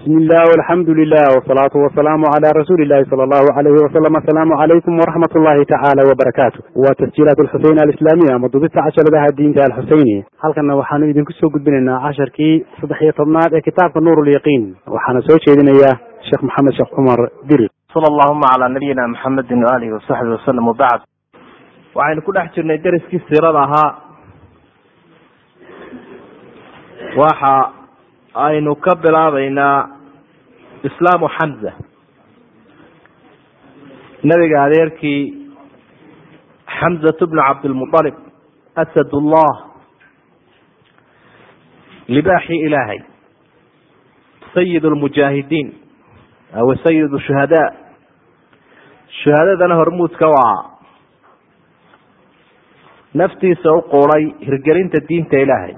bismi illah alxamdu lilah wsalaatu wasalaamu cala rasuuli llahi sala allahu alayhi wasalam asalaamu calaykum waraxmat ullahi tacaala wabarakaatu waa tasjiilaat alxuseyn alislaamiya ama dubista casharadaha diinta alxuseyni halkanna waxaanu idinku soo gudbinaynaa casharkii saddex iyo tobnaad ee kitaabka nuur lyaqiin waxaana soo jeedinaya sheekh maxamed sheekh cumar diri sala allahuma calaa nabiyina maxamedin waalihi wasaxbi wasalam wabacd waxaynu ku dhex jirnay deriskii siirada ahaa waxa aynu ka bilaabaynaa islaamu xamza nabiga adeerkii xamzatu bnu cabdilmualib asadullah libaaxii ilaahay sayid lmujaahidiin aw sayid shuhadaa shuhadadana hormuudka waa naftiisa u quuday hirgelinta diinta ilaahay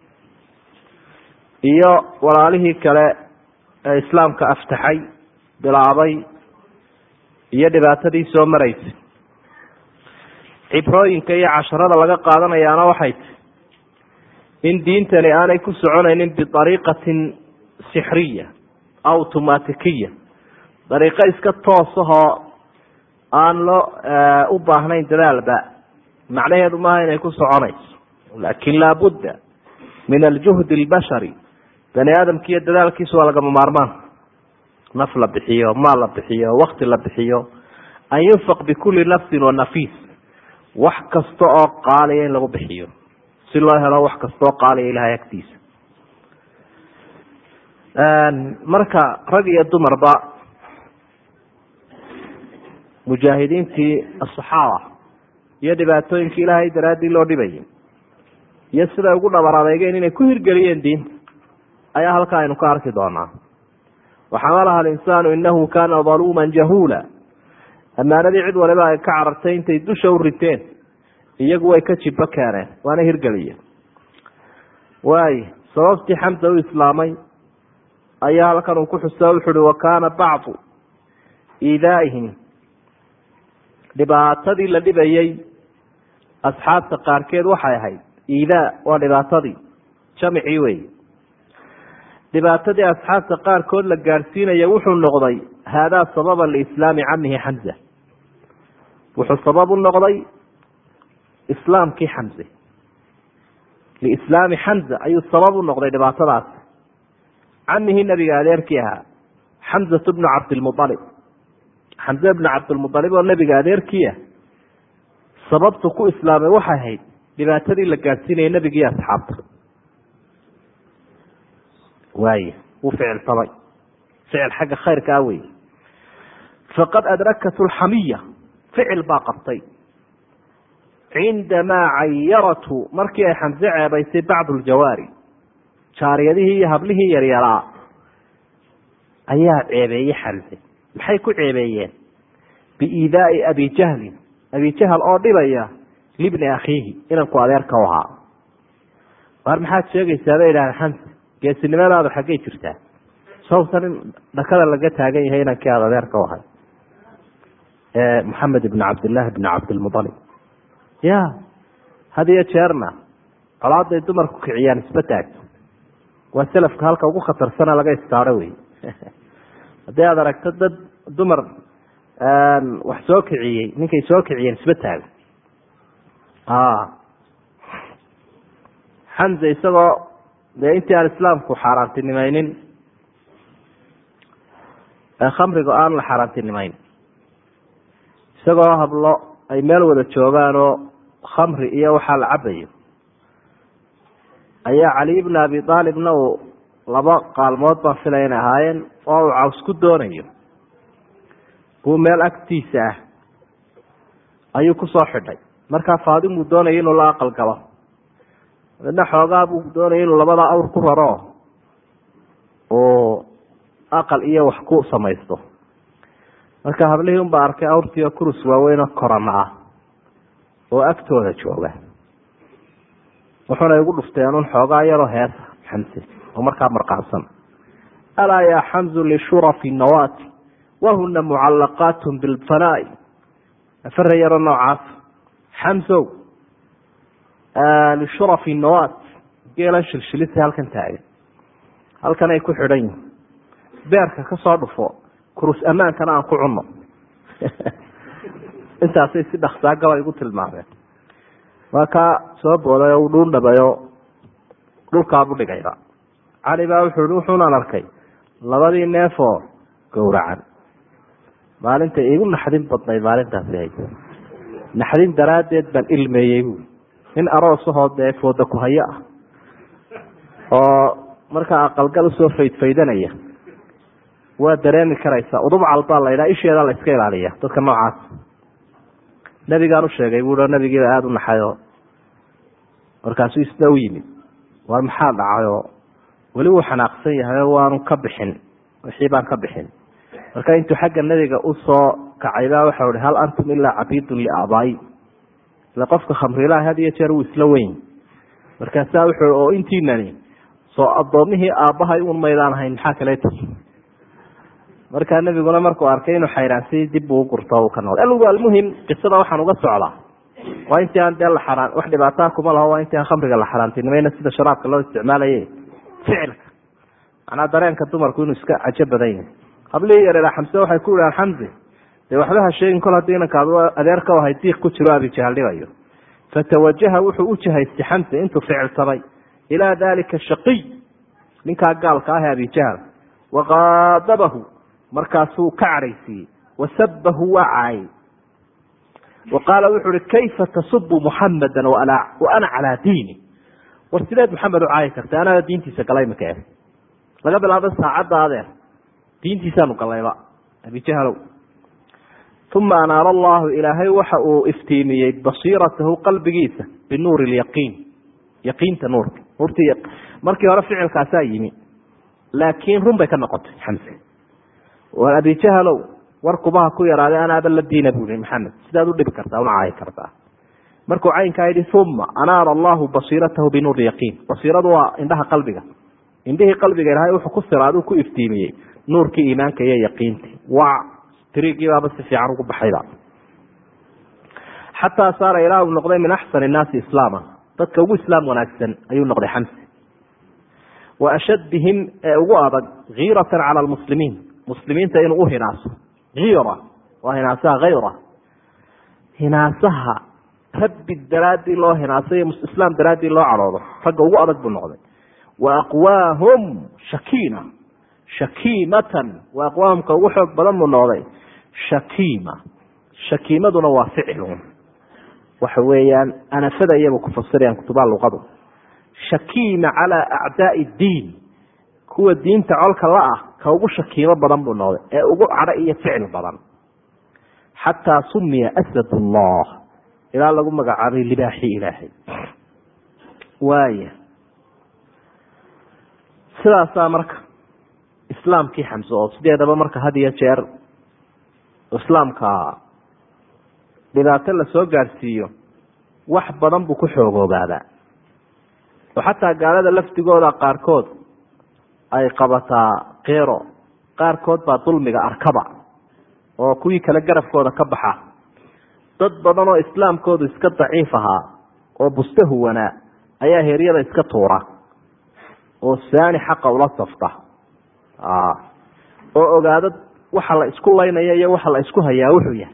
iyo walaalihii kale ee islaamka aftaxay bilaabay iyo dhibaatadii soo maraysay cibrooyinka iyo casharada laga qaadanayaana waxay tahy in diintani aanay ku soconaynin biariiqatin sixriya automatikiya dariiqo iska toosahoo aan loo u baahnayn dadaalba macnaheedu maaha inay ku soconayso lakin laabudda min aljuhdi albashari bani aadamkiiyo dadaalkiisu waa lagama maarmaan naf la bixiyo maal la bixiyo wakti la bixiyo an yunfaq bikulli nafsin wa nafiis wax kasta oo qaaliya in lagu bixiyo si loo helo wax kasta oo qaaliya ilahay agtiisa marka rag iyo dumarba mujaahidiintii asaxaaba iyo dhibaatooyinkii ilaahay daraaddii loo dhibayay iyo siday ugu dhabar adeegeen inay ku hirgeliyeen diinta ayaa halkaa aynu ka arki doonaa waxamalaha alinsaanu inahu kana daluuman jahuula ammaanadii cid waliba ay ka carartay intay dusha u riteen iyagu way ka jibo keeneen waana hirgeliyeen waay sababtii xamsa u islaamay ayaa halkan uu ku xusa wuxu uhi wa kaana bacdu iidaaihim dhibaatadii la dhibayay asxaabta qaarkeed waxay ahayd iidaa waa dhibaatadii jamicii wey dhibaatadii asxaabta qaarkood la gaadhsiinaya wuxuu noqday haadaa sababa liislaami camihi xamza wuxuu sabab u noqday islaamkii xamze liislaami xamza ayuu sabab u noqday dhibaatadaas camihii nabiga adeerkii ahaa xamzatu bnu cabdilmualib xamze bnu cabdilmualib oo nabiga adeerkiiah sababtu ku islaamay waxay ahayd dhibaatadii la gaadhsiinayay nebigii asxaabta waay wuu ficilsamay ficil xagga khayrka ah wey faqad adrakat lxamiya ficil baa qabtay cindamaa cayaratu markii ay xamse ceebaysay bacdu ljawaari jaariyadihii iyo hablihii yaryaraa ayaa ceebeeyey xamse maxay ku ceebeeyeen biiidaai abi jahlin abi jahl oo dhibaya libni akhiihi inanku adeerka u ahaa waar maxaad sheegaysaa bay idhahdeen xamse geesinimadaadu xaggay jirtaa sawtan in dhakada laga taagan yahay inankii aada adeerka u ahay maxamed ibn cabdillahi bn cabdilmualib ya had iyo jeerna colaaday dumarku kiciyaan isba taagto waa selafka halka ugu khatarsana laga istaaro wey haddii aad aragto dad dumar wax soo kiciyey ninkay soo kiciyeen isba taago xamze isagoo dee intii aan islaamku xaaraantinimaynin khamriga aan la xaaraantinimayn isagoo hablo ay meel wada joogaan oo khamri iyo waxaa la cabayo ayaa cali bn abi aalibna uu laba qaalmood baan filaya inay ahaayeen oo uu caws ku doonayo buu meel agtiisa ah ayuu kusoo xidhay markaa faadimuu doonaya inuu la aqal galo midna xoogaa buu doonaya inuu labada awr ku raro uu aqal iyo wax ku samaysto marka hablihii unbaa arkay awrtii oo kurus waaweyn oo korana ah oo agtooda jooga wuxuuna igu dhufteen un xoogaa yaroo heesa xamse oo markaa marqaansan alaa yaa xamzu lishurafi nawaati wahuna mucalaqaat bilfanaa'i afare yaroo noocaas xamsow lishurafi nawaat geelan shilshilisa halkan taagan halkan ay ku xidhan yihin beerka ka soo dhufo kurus ammaankana aan ku cunno intaasay si dhaksaa gaba igu tilmaameen waa kaa soo booday oo u dhuundhabayo dhulkaabu dhigayba cali baa wuxuu i wuxuunaan arkay labadii neefoo gowracan maalinta igu naxdin badnayd maalintaasi hay naxdin daraaddeed baan ilmeeyey buui nin aroosahoo dee fooda ku hayo ah oo markaa aqalgal usoo faydfaydanaya waa dareemi karaysaa udubcal baa la ydhaha isheedaa la iska ilaaliya dadka noocaas nabigaan u sheegay bui nabigiiba aada u naxayo markaasuu isna u yimid war maxaa dhacayoo weli wuu xanaaqsan yahay oo waanu ka bixin wixii baan ka bixin marka intuu xagga nebiga usoo kacay baa waxau hi hal antum ilaa cabiidun liaabaayi ile qofka khamrilaha had iyo jeer wuu isla weyn markaasaa wuxuu oo intiinani soo addoomihii aabbahay un maydaan ahayn maxaa kale tii markaa nebiguna markuu arkay inuu xayraansay dib buu ugurto uu ka noqday algu almuhim qisada waxaan uga socdaa waa intii aan dee la xaraan wax dhibaataa kuma laho waa intii aan khamriga la xaraantinimayna sida sharaabka loo isticmaalaye ficilka macnaa dareenka dumarku inuu iska cajo badan yahay hablihii yareeraa xamse waxay ku idhahaan xamse dee waxba ha sheegin kol haddii inanka ad adeerka ahay diiq ku jiro abijahal dhibayo fatawajaha wuxuu u jahaystay xamse intuu ficilsamay ilaa dalika shaqiy ninkaa gaalka ah ee abijahal waqaadabahu markaasuu ka cadhaysiiyey wasabahu waa caayay wa qaala wuxuu uhi kayfa tasubu muxamada wa ana calaa diini war sideed maxamed u caayi karta anaga diintiisa galay maka e laga bilaabo saacadda adeer diintiisaanu galayba abijahalow uma anaara allahu ilaahay waxa uu iftiimiyey basiiratahu qalbigiisa binuuri lyaqiin yaqiinta nuurka nuurti markii hore ficilkaasaa yimi laakiin run bay ka noqotay xamse war abijahalow war kubaha ku yaraaday anaaba la diina buu yihi maxamed sidaad u dhibi kartaa una caayi kartaa markuu caynkaa yidhi uma anaara allahu basiiratahu binuuri yaqiin basiiradu waa indhaha qalbiga indhihii qalbiga ilahay wuxuu ku siraaduu ku iftiimiyey nuurkii iimaanka iyo yaqiintii waa tirigiibaaba si fiican ugu baxayba xataa saara ilaa uu noqday min axsani innaasi islaama dadka ugu islaam wanaagsan ayuu noqday xamse wa ashaddihim ee ugu adag kiiratan cala almuslimiin muslimiinta inuu uhinaaso kiira waa hinaasaha hayra hinaasaha rabbi daraaddii loo hinaaso iyo islaam daraaddii loo cadhoodo ragga ugu adag buu noqday wa aqwaahum shakiina shakiimatan waa aqwaamka ugu xoog badan buu noqday shakiima shakiimaduna waa ficilun waxa weeyaan anafada iyaba ku fasirayaan kutubaha luqadu shakiima calaa acdaai diin kuwa diinta colka la ah ka ugu shakiimo badan buu noqday ee ugu cadho iyo ficil badan xataa sumiya asad allah ilaa lagu magacaabay libaaxii ilaahay waaya sidaasaa marka islaamkii xamse oo sideedaba marka had iyo jeer islaamka dhibaato lasoo gaadhsiiyo wax badan buu ku xoogoobaabaa oo xataa gaalada lafdigooda qaarkood ay qabataa keero qaarkood baa dulmiga arkaba oo kuwii kale garabkooda ka baxa dad badan oo islaamkoodu iska daciif ahaa oo buste huwanaa ayaa heeryada iska tuura oo saani xaqa ula safta oo ogaado waxa la isku laynaya iyo waxa la isku hayaa wuxuu yahay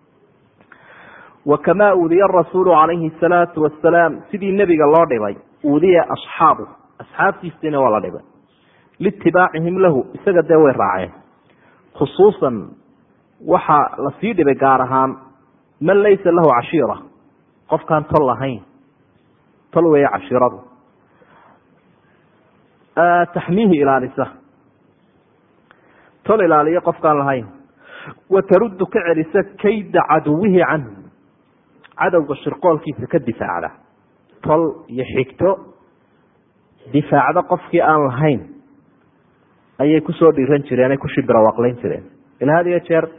wa kamaa uudiya rasuulu calayhi salaatu wasalaam sidii nebiga loo dhibay uudiya asxaabu asxaabtiisiina waa la dhibay liitibaacihim lahu isaga dee way raaceen khusuusan waxaa lasii dhibay gaar ahaan man laysa lahu cashiira qofkaan tol lahayn tol weeye cashiiradu taxmiihi ilaalisa tol ilaaliyo qofkaan lahayn wa taruddu ka celisa kayda caduwihi canhu cadowga shirqoolkiisa ka difaacda tol iyo xigto difaacda qofkii aan lahayn ayay kusoo dhiiran jireen ay ku shibirawaaqlayn jireen ila had iyo jeer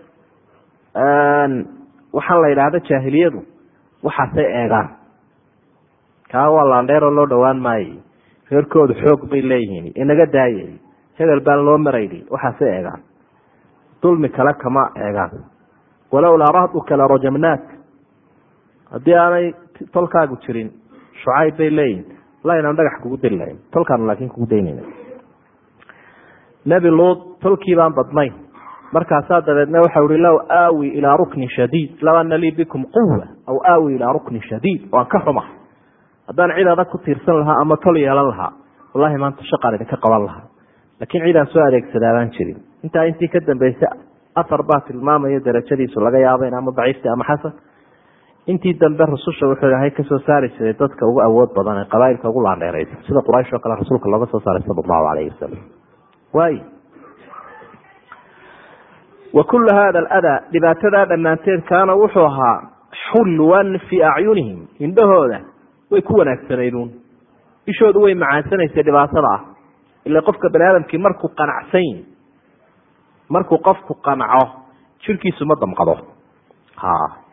waxaan la yidhaahda jaahiliyadu waxaasay eegaan kaa waa laandheeroo loo dhowaan maayo reerkoodu xoog bay leeyihiin inaga daayay hebel baan loo marayni waxaasay eegaan dulmi kale kama eegaan walowlaa rahduka la rajamnaak haddii aanay tolkaagu jirin shucayb bay leeyihin la inaan dhagax kugu diri lahayn tolkaanu laakiin kugu daynayna nebi luud tolkii baan badnayn markaasaa dabeedna waxau ihi low aawi ilaa ruknin shadiid low ana lii bikum quwa aw aawi ilaa ruknin shadiid waan ka xuma haddaan cid adag ku tiirsan lahaa ama tol yeelan lahaa wallahi maanta shaqaan idinka qaban lahaa laakiin cidaan soo adeegsadaa baan jirin intaa intii ka dambeysay afar baa tilmaamayo darajadiisu laga yaabayn ama daciifta ama xasan intii dambe rususha wuxuu ilahay kasoo saari jiray dadka ugu awood badan ee qabaailka ugu laandheereysa sida quraysh oo kale rasuulka looga soo saaray sala allahu alayhi wasalam waay wa kullu hada aladaa dhibaatadaa dhammaanteed kaana wuxuu ahaa xulwan fii acyunihim indhahooda way ku wanaagsanayduun ishoodu way macaansanaysay dhibaatada ah ila qofka bani aadamkii markuu qanacsan yi markuu qofku qanco jirkiisu ma damqado ha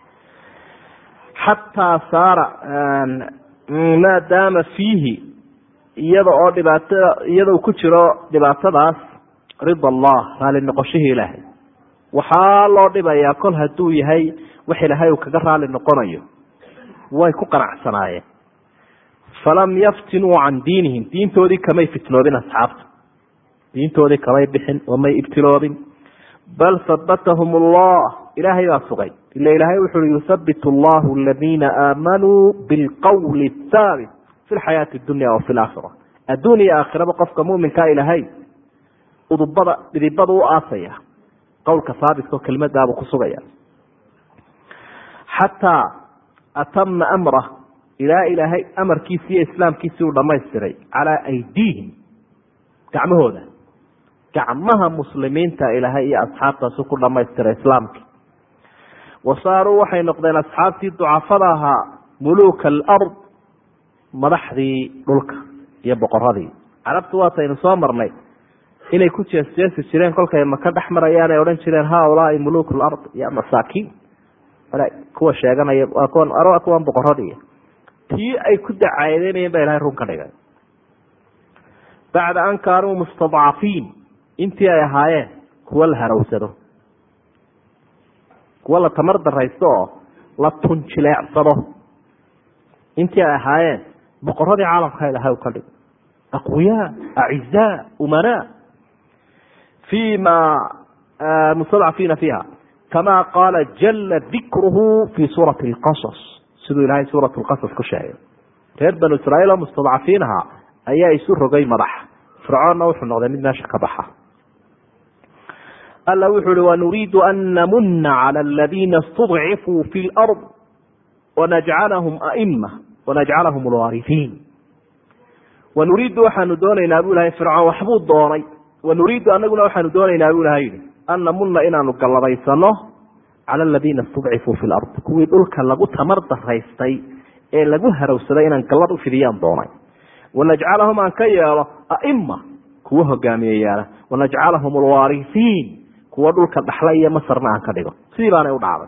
xataa saara maa daama fiihi iyada oo dhibaatada iyada uu ku jiro dhibaatadaas rida allah raali noqoshihii ilaahay waxaa loo dhibayaa kol hadduu yahay wax ilaahay uu kaga raali noqonayo way ku qanacsanaayeen falam yaftinuu can diinihim diintoodii kamay fitnoobin asxaabta diintoodii kamay bixin oo may ibtiloobin bal habatahum allah ilaahay baa sugay ila ilaahay wuxu ui yuthabit allahu aladiina aamanuu bilqowli thaabit fi lxayaati dunya wa fi laakhira adduun iyo aakhiraba qofka muminkaa ilaahay udubada dhidibada u aasaya qowlka haabitka oo kelimadaabuu ku sugaya xataa atama amrah ilaa ilaahay amarkiisi iyo islaamkiisii uu dhamaystiray calaa aydiihim gacmahooda gacmaha muslimiinta ilaahay iyo asxaabtaasu ku dhamaystiray islaamkii wa saaruu waxay noqdeen asxaabtii ducafada ahaa muluuka alard madaxdii dhulka iyo boqoradii carabtu waataynu soo marnay inay ku jeesjeesi jireen kolkay maka dhex marayaan ay odhan jireen haulaai muluuk lard ya masaakiin kuwa sheeganaya waa kuwan kuwan boqoradii tii ay ku dacaadeynayeen ba ilahay run ka dhigay bacda an kaanuu mustadcafiin intii ay ahaayeen kuwa la harawsado kuwa la tamar daraysto oo la tunjileecsado intii ay ahaayeen boqoradii caalamka ilahay ka dhig aqwiyaa acizaa umanaa fi ma mustadcafiina fiiha kama qaala jala dikruhu fi suurati lqasas siduu ilahay suurat lqasas ku sheegay reer banu israiil oo mustadcafiin ahaa ayaa isu rogay madax fircoonna wuxuu noqday mid meesha ka baxa alla wuxu uhi wanuriidu an namuna cala aladiina istudcifuu fi lard wanajcalahum aima wanajcalahum lwaarifiin wanuriidu waxaanu doonaynaa bu ilahay fircoon waxbuu doonay wanuriidu anaguna waxaanu doonaynaa bu ilahay yihi an namuna inaanu galladaysano cala aladiina istudcifuu fi lard kuwii dhulka lagu tamar daraystay ee lagu harawsaday inaan gallad u fidiyaan doonay wanajcalahum aan ka yeelo aima kuwa hogaamiyeyaala wanajcalahum alwaarifiin kuwa dhulka dhaxla iyo masarna aan ka dhigo sidii baanay u dhacday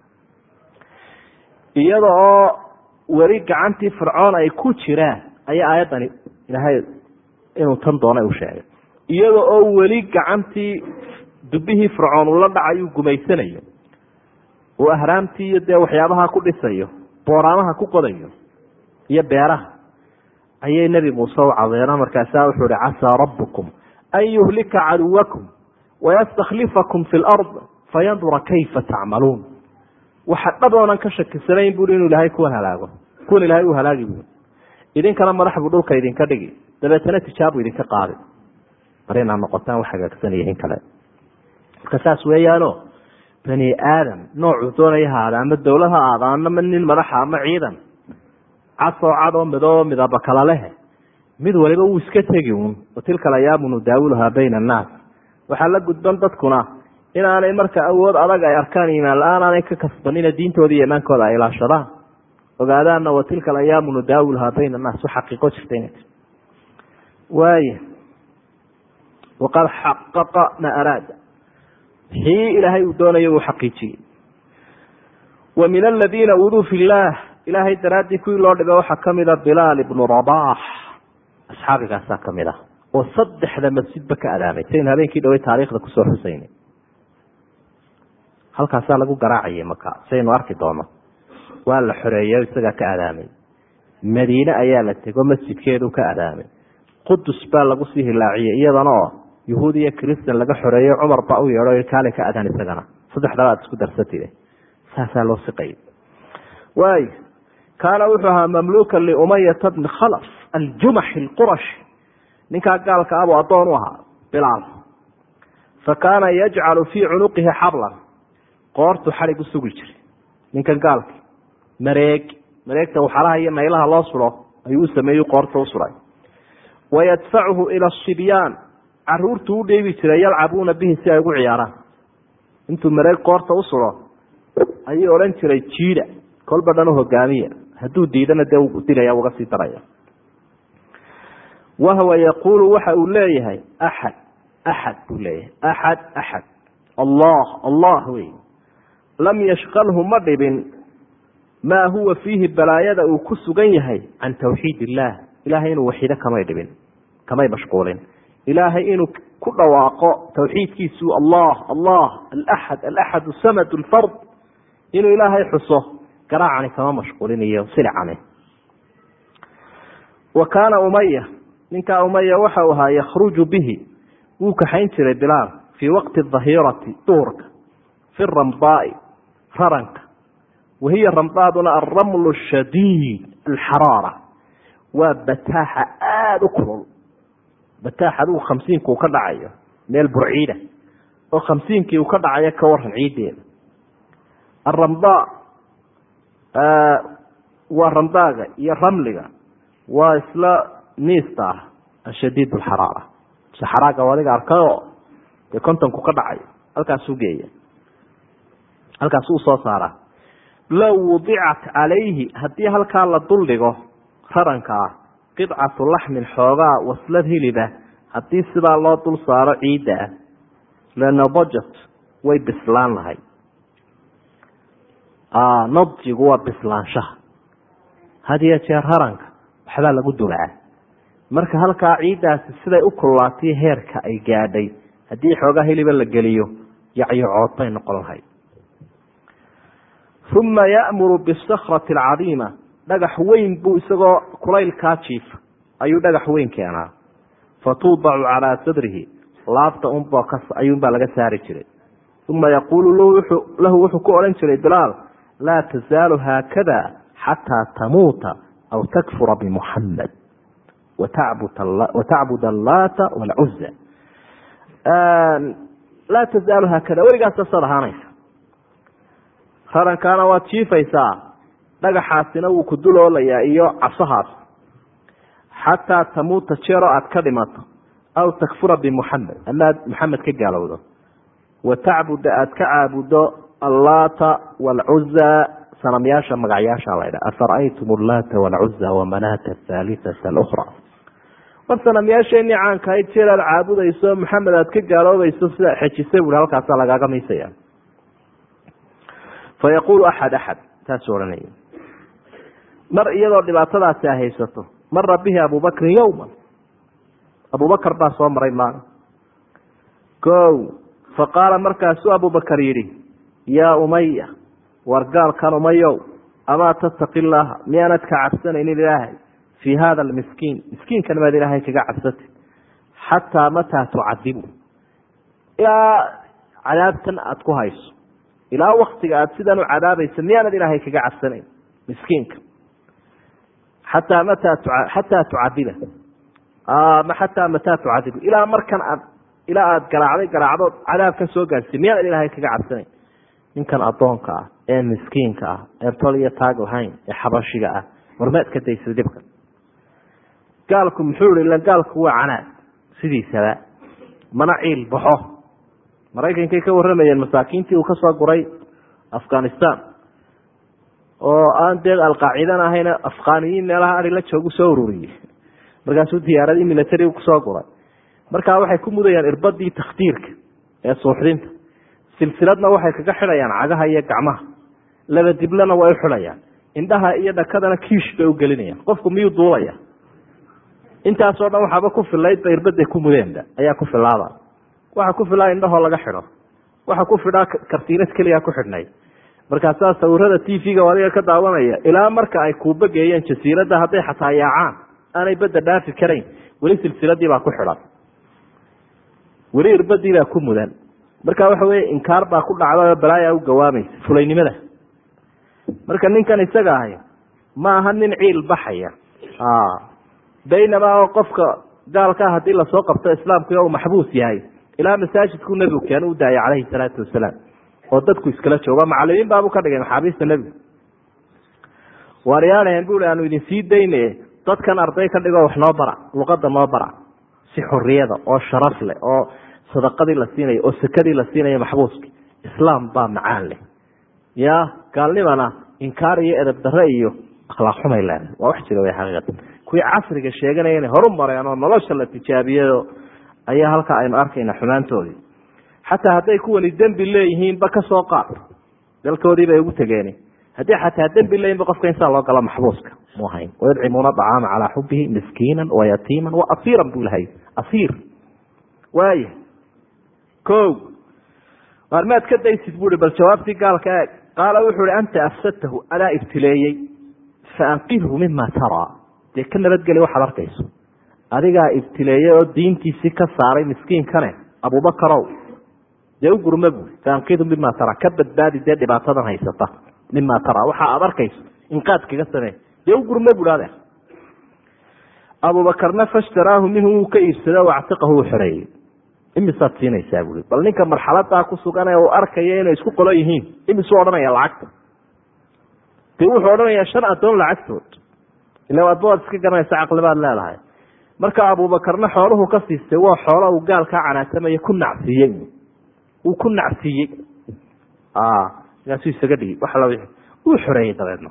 iyada oo weli gacantii fircoon ay ku jiraan ayaa aayaddani ilaahay inuu tan doonay u sheegay iyada oo weli gacantii dubihii fircoon ula dhacayuu gumaysanayo uu ahraamtii iyo dee waxyaabaha ku dhisayo booraamaha ku qodayo iyo beeraha ayay nebi muuse u cadeeno markaasaa wuxuu ihi casaa rabbukum an yuhlika caduwakum wayastakhlifakum fi lard fayandura kayfa tacmaluun waxa dhab oonan ka shakisanayn bui inuu ilaahay kuwan halaago kuwan ilahay uu halaagi bui idinkana madax buu dhulka idinka dhigi dabeetana tijaabu idinka qaadi bar inaad noqotaan wax hagaagsan iyo in kale marka saas weeyaano bani aadam noocuu doonaya haada ama dowlad ha aada ama nin madaxa ama ciidan casoo cad oo midoo midaba kala leh mid waliba wuu iska tegi un watilka alayaamu nudaawilhaa bayna annaas waxaa la gudban dadkuna inaanay marka awood adag ay arkaan iimaan la-aan aanay ka kasbanina diintooda iyo imaankooda ay ilaashadaan ogaadaana watilka alayaamu nudaawilhaa bayna annaas wax xaqiiqo jirta inay tir waaya waqad xaqaqa ma araada wixii ilaahay uu doonaya uu xaqiijiyey wa min aladiina uduu fi llaah ilaahay daraaddii kuwii loo dhiba waxaa kamida bilaal ibnu rabax asxaabigaasaa kamid ah oo saddexda masjidba ka adaamay saynu habeenkii dhawey taariikhda kusoo xusaynay halkaasaa lagu garaacayay maka saynu arki doono waa la xoreeyo isagaa ka adaamay madiine ayaa la tego masjidkeedu ka adaamay qudus baa lagu sii hilaaciyey iyadana oo yuhuud iyo christan laga xoreeyo cumar baa u yeedho kaale ka adan isagana saddexdaba aad isku darsatide saasaa loo siqayay waay kaana wuxuu ahaa mamluuka liumayata bni khalaf aljumaxi alqurashi ninkaa gaalka abuu addoon u ahaa bilaal fa kaana yajcalu fii cunuqihi xablan qoortu xadhig u sugi jiray ninkan gaalki mareeg mareegta waxalaha iyo naylaha loo suro ayuu u sameeyey qoorta u suray wayadfacuhu ila asibyaan caruurtu u dheebi jiray yalcabuuna bihi si ay ugu ciyaaraan intuu mareeg qoorta u suro ayuu odhan jiray jiida kolba dhan u hogaamiya hadduu diidana dee u dilaya uga sii daraya wahwa yaquulu waxa uu leeyahay axad axad buu leeyahay axad axad allah allah wey lam yashqalhu ma dhibin maa huwa fiihi balaayada uu ku sugan yahay can tawxiid illaah ilahay inuu waxido kamay dhibin kamay mashquulin ilaahay inuu ku dhawaaqo tawxiidkiisu allah allah alaxad alaxad samad lfard inuu ilaahay xuso garaacani kama mashquulinayo silicani wa kaana umaya ninkaa umaya waxa uu ahaa yakhruju bihi wuu kaxayn jiray bilaal fii waqti dahirati duhurka fi ramdaai raranka wahiya ramdaaduna alramlu shadiid alxaraara waa bataaxa aada u kulul bataax adigu khamsiinka uu ka dhacayo meel burciida oo khamsiinkii uu ka dhacayo ka waran ciiddeeda aramdaa waa ramdaaga iyo ramliga waa isla niista ah ashadiid alxaraara saxaraaga adiga arkayoo dee kontonku ka dhacayo halkaasuu geeya halkaasu usoo saaraa low wudicat calayhi haddii halkaa la duldhigo raranka ah qidcatu laxmin xoogaa waslad hiliba haddii sidaa loo dul saaro ciidda ah lanadajat way bislaan lahay nadjigu waa bislaanshaha had iyo jeer haranka waxbaa lagu dulaa marka halkaa ciiddaasi siday u kullaatay heerka ay gaadhay haddii xoogaa hiliba la geliyo yacyocood bay noqon lahayd uma ya'muru bisakrati alcadiima dhagax weyn buu isagoo kulaylkaa jiifa ayuu dhagax weyn keenaa fatuudacu calaa sadrihi laabta unboo ayuunbaa laga saari jiray uma yaquulu lahu wuxuu ku odhan jiray bilaal laa tasaalu haakada xataa tamuuta aw takfura bimuxamed watacbud allaata walcuza laa tasaalu haakada weligaas sasaad ahaanaysa rarankaana waad jiifaysaa dhagaxaasina wuu ku duloolayaa iyo cabsahaas xataa tamuuta jeero aad ka dhimato aw takfura bimuxamed ama aad maxamed ka gaalowdo wa tacbuda aad ka caabudo allaata waalcuza sanamyaasha magacyaasha laydha afara'aytum allaata waalcuza wamanaata athaalithata alukra war sanamyaasheenii caanka ahayd jeer aad caabudayso maxamed aad ka gaaloobayso sida xejisay buui halkaasaa lagaaga miisaya fa yaquulu axad axad taasuu odhanaya mar iyadoo dhibaatadaasi ay haysato mara bihi abubakrin yowma abubakar baa soo maray maalin o fa qaala markaasuu abubakar yidhi yaa umaya war gaalkan umayow amaa tattaqi llaaha miyaanad ka cabsanaynin ilaahay fii hada almiskiin miskiinkan maad ilaahay kaga cabsatid xataa mataa tucadibu ilaa cadaabtan aada ku hayso ilaa waktiga aada sidan u cadaabaysa miyaanad ilaahay kaga cabsanayn miskiinka xataa mataa xataa tucadiba ma xataa mataa tucadibu ilaa markan aad ilaa aada garaacday garaacdo cadaabkan soo gaarsiy miyaanad ilaahay kaga cabsanayn ninkan addoonka ah ee miskiinka ah ee tol iyo taag lahayn ee xabashiga ah warmaad ka daysa dhibka gaalku muxuu ihi ila gaalku waa canaad sidiisaba mana ciil baxo maraykankay ka warramayeen masaakiintii uu kasoo guray afghanistan oo aan dee alqaacidana ahayna afghaniyiin meelaha ari la joogu soo ururiyey markaasuu diyaaradii military kusoo guray markaa waxay ku mudayaan irbadii takhtiirka ee suuxdinta silsiladna waxay kaga xidhayaan cagaha iyo gacmaha laba diblana way u xidhayaan indhaha iyo dhakadana kiish bay u gelinayaan qofku miyuu duulaya intaasoo dhan waxaaba ku filaydba irbaday ku mudeenba ayaa ku filaaba waxa ku filaa indhahoo laga xidho waxa ku fidhaa kartiinad keliya ku xidhnay markaasaa sawirada t v-ga adiga ka daawanaya ilaa marka ay kuuba geeyeen jasiiradda hadday xataa yaacaan aanay badda dhaafi karayn weli silsiladii baa ku xidhan weli irbadii baa ku mudan marka waxa weye inkaar baa ku dhacda oo balaaya u gawaamaysa fulaynimada marka ninkan isaga ahay ma aha nin ciil baxaya baynamaa oo qofka gaalkaa haddii lasoo qabto islaamku uu maxbuus yahay ilaa masaajidku nebigu keenu u daayay calayhi salaatu wasalaam oo dadku iskala jooga macalimiin baabu ka dhigay maxaabiista nebigu waaryaanahen bui aanu idin sii dayne dadkan arday ka dhigoo wax noo bara luqada noo bara si xoriyada oo sharaf leh oo sadaqadii la siinayo oo sakadii la siinayo maxbuuski islaam baa macaan leh ya gaalnimana inkaar iyo edab dare iyo akhlaaq xumay leedahay waa wax jira w xaqiiqatan kuwii casriga sheeganaya inay horu mareen oo nolosha la tijaabiyayo ayaa halkaa aynu arkayna xumaantoodii xataa hadday kuwani dembi leeyihiinba kasoo qaad dalkoodii bay ugu tegeen haddii xataa dembi leeyihinba qofka insaa loo gala maxbuuska mu ahayn wayudcimuuna acaama calaa xubihi miskiina wayatiima waasiiran buu lahay asiir waaya ko waarmaad ka daysid bui bal jawaabtii gaalka eeg qaala wuxuu hi anta afsadtahu adaa ibtileeyey faanqidhu mima taraa dee ka nabadgeli waxaad arkayso adigaa ibtileeyey oo diintiisii ka saaray miskiinkane abubakarow dee u gurma bui faanqidhu mima taraa ka badbaadi dee dhibaatadan haysata mima taraa waxa aad arkayso inqaad kaga samee dee u gurma bui adeer abubakarna fashtaraahu minhu wuu ka iibsado wactiqahu uu xoreeyey imisaad siinaysaa bui bal ninka marxaladaa ku sugan ee uu arkaya inay isku qolo yihiin imisuu odhanaya lacagta de wuxuu odhanayaa shan addoon lacagtood ila addoad iska garanaysa caqlibaad leedahay marka abubakarna xooluhu ka siistay waa xoolo uu gaalkaa canaatamaya ku nacsiiyey uu ku nacsiiyey markaasuu isaga dhigi wax la wuu xoreeyey dabeedna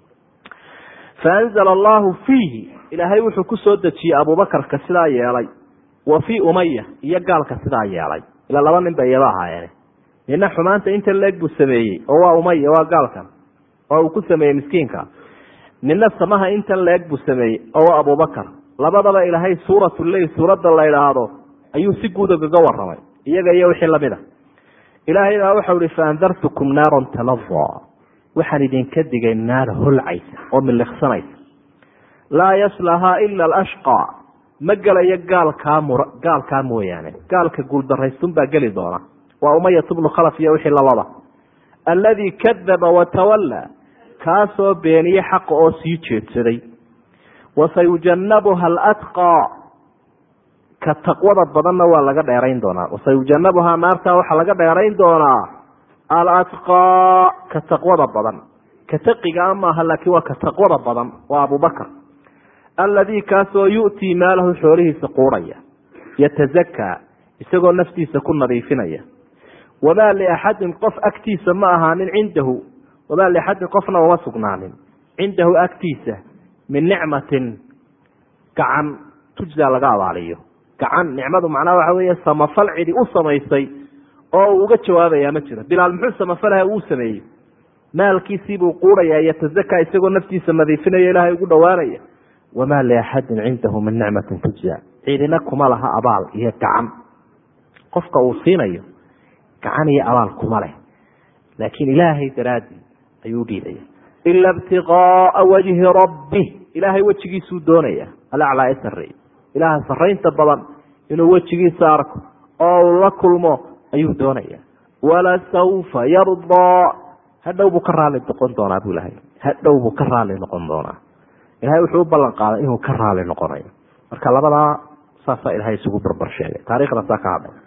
faanzala allahu fiihi ilaahay wuxuu ku soo dejiyey abubakarka sidaa yeelay wa fii umaya iyo gaalka sidaa yeelay ila laba nin ba iyaba ahaayeen nina xumaanta inta leeg buu sameeyey oo waa umaya waa gaalkan oo uu ku sameeyey miskiinka nina samaha intan leeg buu sameeyey oo waa abubakar labadaba ilaahay suuratu leyl suuradda la idhaahdo ayuu si guud ogaga waramay iyaga iyo wixii lamid a ilaahay baa waxau ihi faandartukum naaran talada waxaan idinka digay naar holcaysa oo miliqsanaysa laa yaslahaa ila alashqa ma gelayo gaalkaa mur gaalkaa mooyaane gaalka guuldaraysun baa geli doona waa umayat bnu khalaf iyo wixii lalaba alladii kadaba watawallaa kaasoo beeniye xaqa oo sii jeedsaday wasayujanabuha alatqaa ka taqwada badanna waa laga dheerayn doonaa wasayujanabuhaa naartaa waxaa laga dheerayn doonaa alatqaa ka taqwada badan ka taqigaa maaha laakiin waa ka taqwada badan waa abubakar alladii kaasoo yu'tii maalahu xoolihiisa quurhaya yatazakaa isagoo naftiisa ku nadiifinaya wamaa liaxadin qof agtiisa ma ahaanin cindahu wamaa liaxadin qofna uma sugnaanin cindahu agtiisa min nicmatin gacan tujzaa laga abaaliyo gacan nicmadu macnaha waxa weeye samafal cidi u samaysay oo uu uga jawaabayaa ma jiro bilaal muxuu samafalaha uu sameeyey maalkiisiibuu quurhayaa yatazakaa isagoo naftiisa nadiifinaya ilaahay ugu dhowaanaya wamaa liaxadin cindahu min nicmatin tujza cidina kuma laha abaal iyo gacan qofka uu siinayo gacan iyo abaal kuma leh laakiin ilaahay daraadii ayuu dhiibaya ila ibtiqaaa wajhi rabbi ilaahay wejigiisuu doonaya alaclaa ee sareey ilaaha saraynta badan inuu wejigiisa arko oo uu la kulmo ayuu doonaya walasawfa yardaa hadhow buu ka raali noqon doonaa buu ilahay hadhow buu ka raali noqon doonaa ilahay wuxuu u ballan qaaday inuu ka raali noqonayo marka labadaa saasaa ilahay isugu barbar sheegay taarikhda saa ka hadlay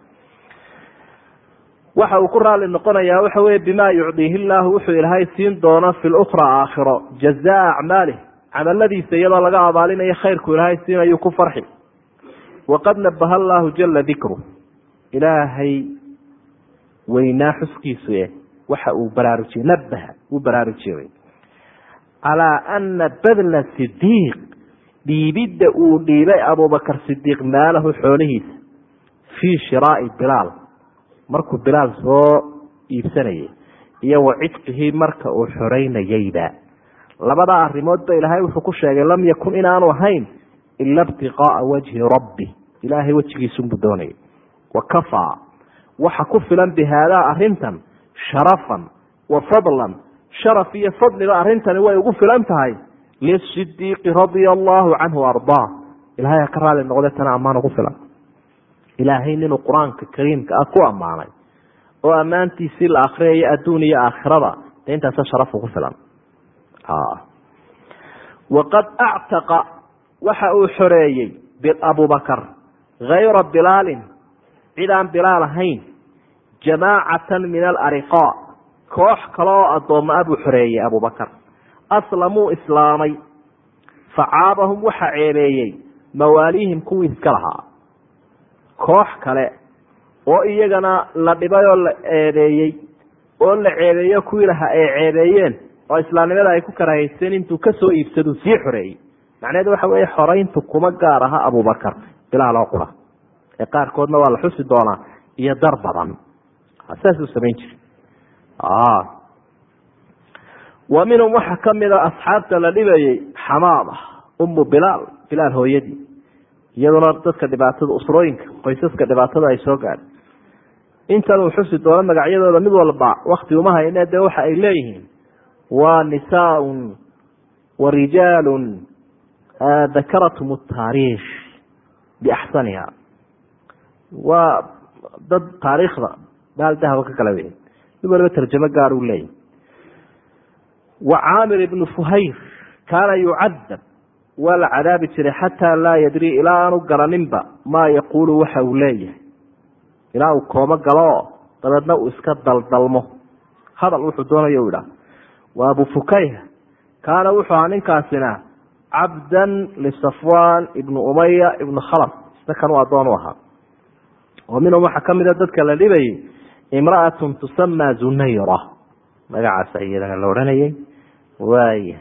waxa uu ku raali noqonayaa waxa weye bima yucdiihi illaahu wuxuu ilaahay siin doono fi lukhra aakhiro jazaa acmaalih camaladiisa iyadoo laga abaalinayo khayrku ilaahay siinayuu ku farxi waqad nabaha allaahu jala dikru ilaahay weynaa xuskiisu e waxa uu baraarujiyey nabaha uu baraarujiyey calaa ana badla sidiiq dhiibidda uu dhiibay abubakar sidiiq maalahu xoolihiisa fii shiraai bilaal markuu bilaal soo iibsanayay iyo wa cidqihii marka uu xoreynayeyba labadaa arrimoodba ilaahay wuxuu ku sheegay lam yakun inaanu ahayn ila ibtiqaaa wajhi rabbi ilaahay wejigiisunbuu doonayay wa kafaa waxa ku filan bi haadaa arrintan sharafan wa fadlan sharaf iyo fadliba arrintani way ugu filan tahay lisidiiqi radia allaahu canhu ardaa ilahay ha ka raali noqde tana ammaan ugu filan ilaahay ninuu qur-aanka kariimka ah ku ammaanay oo ammaantiisii la akriyayo adduun iyo aakhirada de intaasa sharafu ku filan waqad actaqa waxa uu xoreeyey abubakar hayra bilaalin cid aan bilaal ahayn jamaacatan min alariqaa koox kale oo addoomma a buu xoreeyey abubakar aslamuu islaamay facaabahum waxa ceebeeyey mawaaliihim kuwii iska lahaa koox kale oo iyagana la dhibay oo la eedeeyey oo la ceebeeyo kuwii lahaa ay ceebeeyeen oo islaamnimada ay ku karahayseen intuu kasoo iibsaduu sii xoreeyey macnaheedu waxa weeye xorayntu kuma gaar aha abubakar bilaal oo qura ee qaarkoodna waa la xusi doonaa iyo dar badan saasuu samayn jiray wa minhum waxaa kamida asxaabta la dhibayey xamaama umu bilaal bilaal hooyadii iyaduna dadka dhibaatada usrooyinka qoysaska dhibaatada ay soo gaadhay intan uu xusi doono magacyadooda mid walba wakti uma hayne dee waxa ay leeyihiin waa nisaaun wa rijaalun dakaratum taariikh biaxsaniha waa dad taariikhda baal dahaba ka kala wey mid waliba tarjamo gaar uu leeyahy wa caamir ibnu fuhayr kaana yucadab waa la cadaabi jiray xataa laa yadri ilaa aanu garaninba maa yaquulu waxa uu leeyahay ilaa uu koomo galo oo dabeedna uu iska daldalmo hadal wuxuu doonayo u idhaah wa abu fukayha kaana wuxuu ahaa ninkaasina cabdan lisafwan ibnu umaya ibnu khalaf isna kanuu addoon u ahaa wa minhum waxaa kamida dadka la dhibayay imra'atun tusamaa zunayra magacaasa iyadana la odhanayay waaya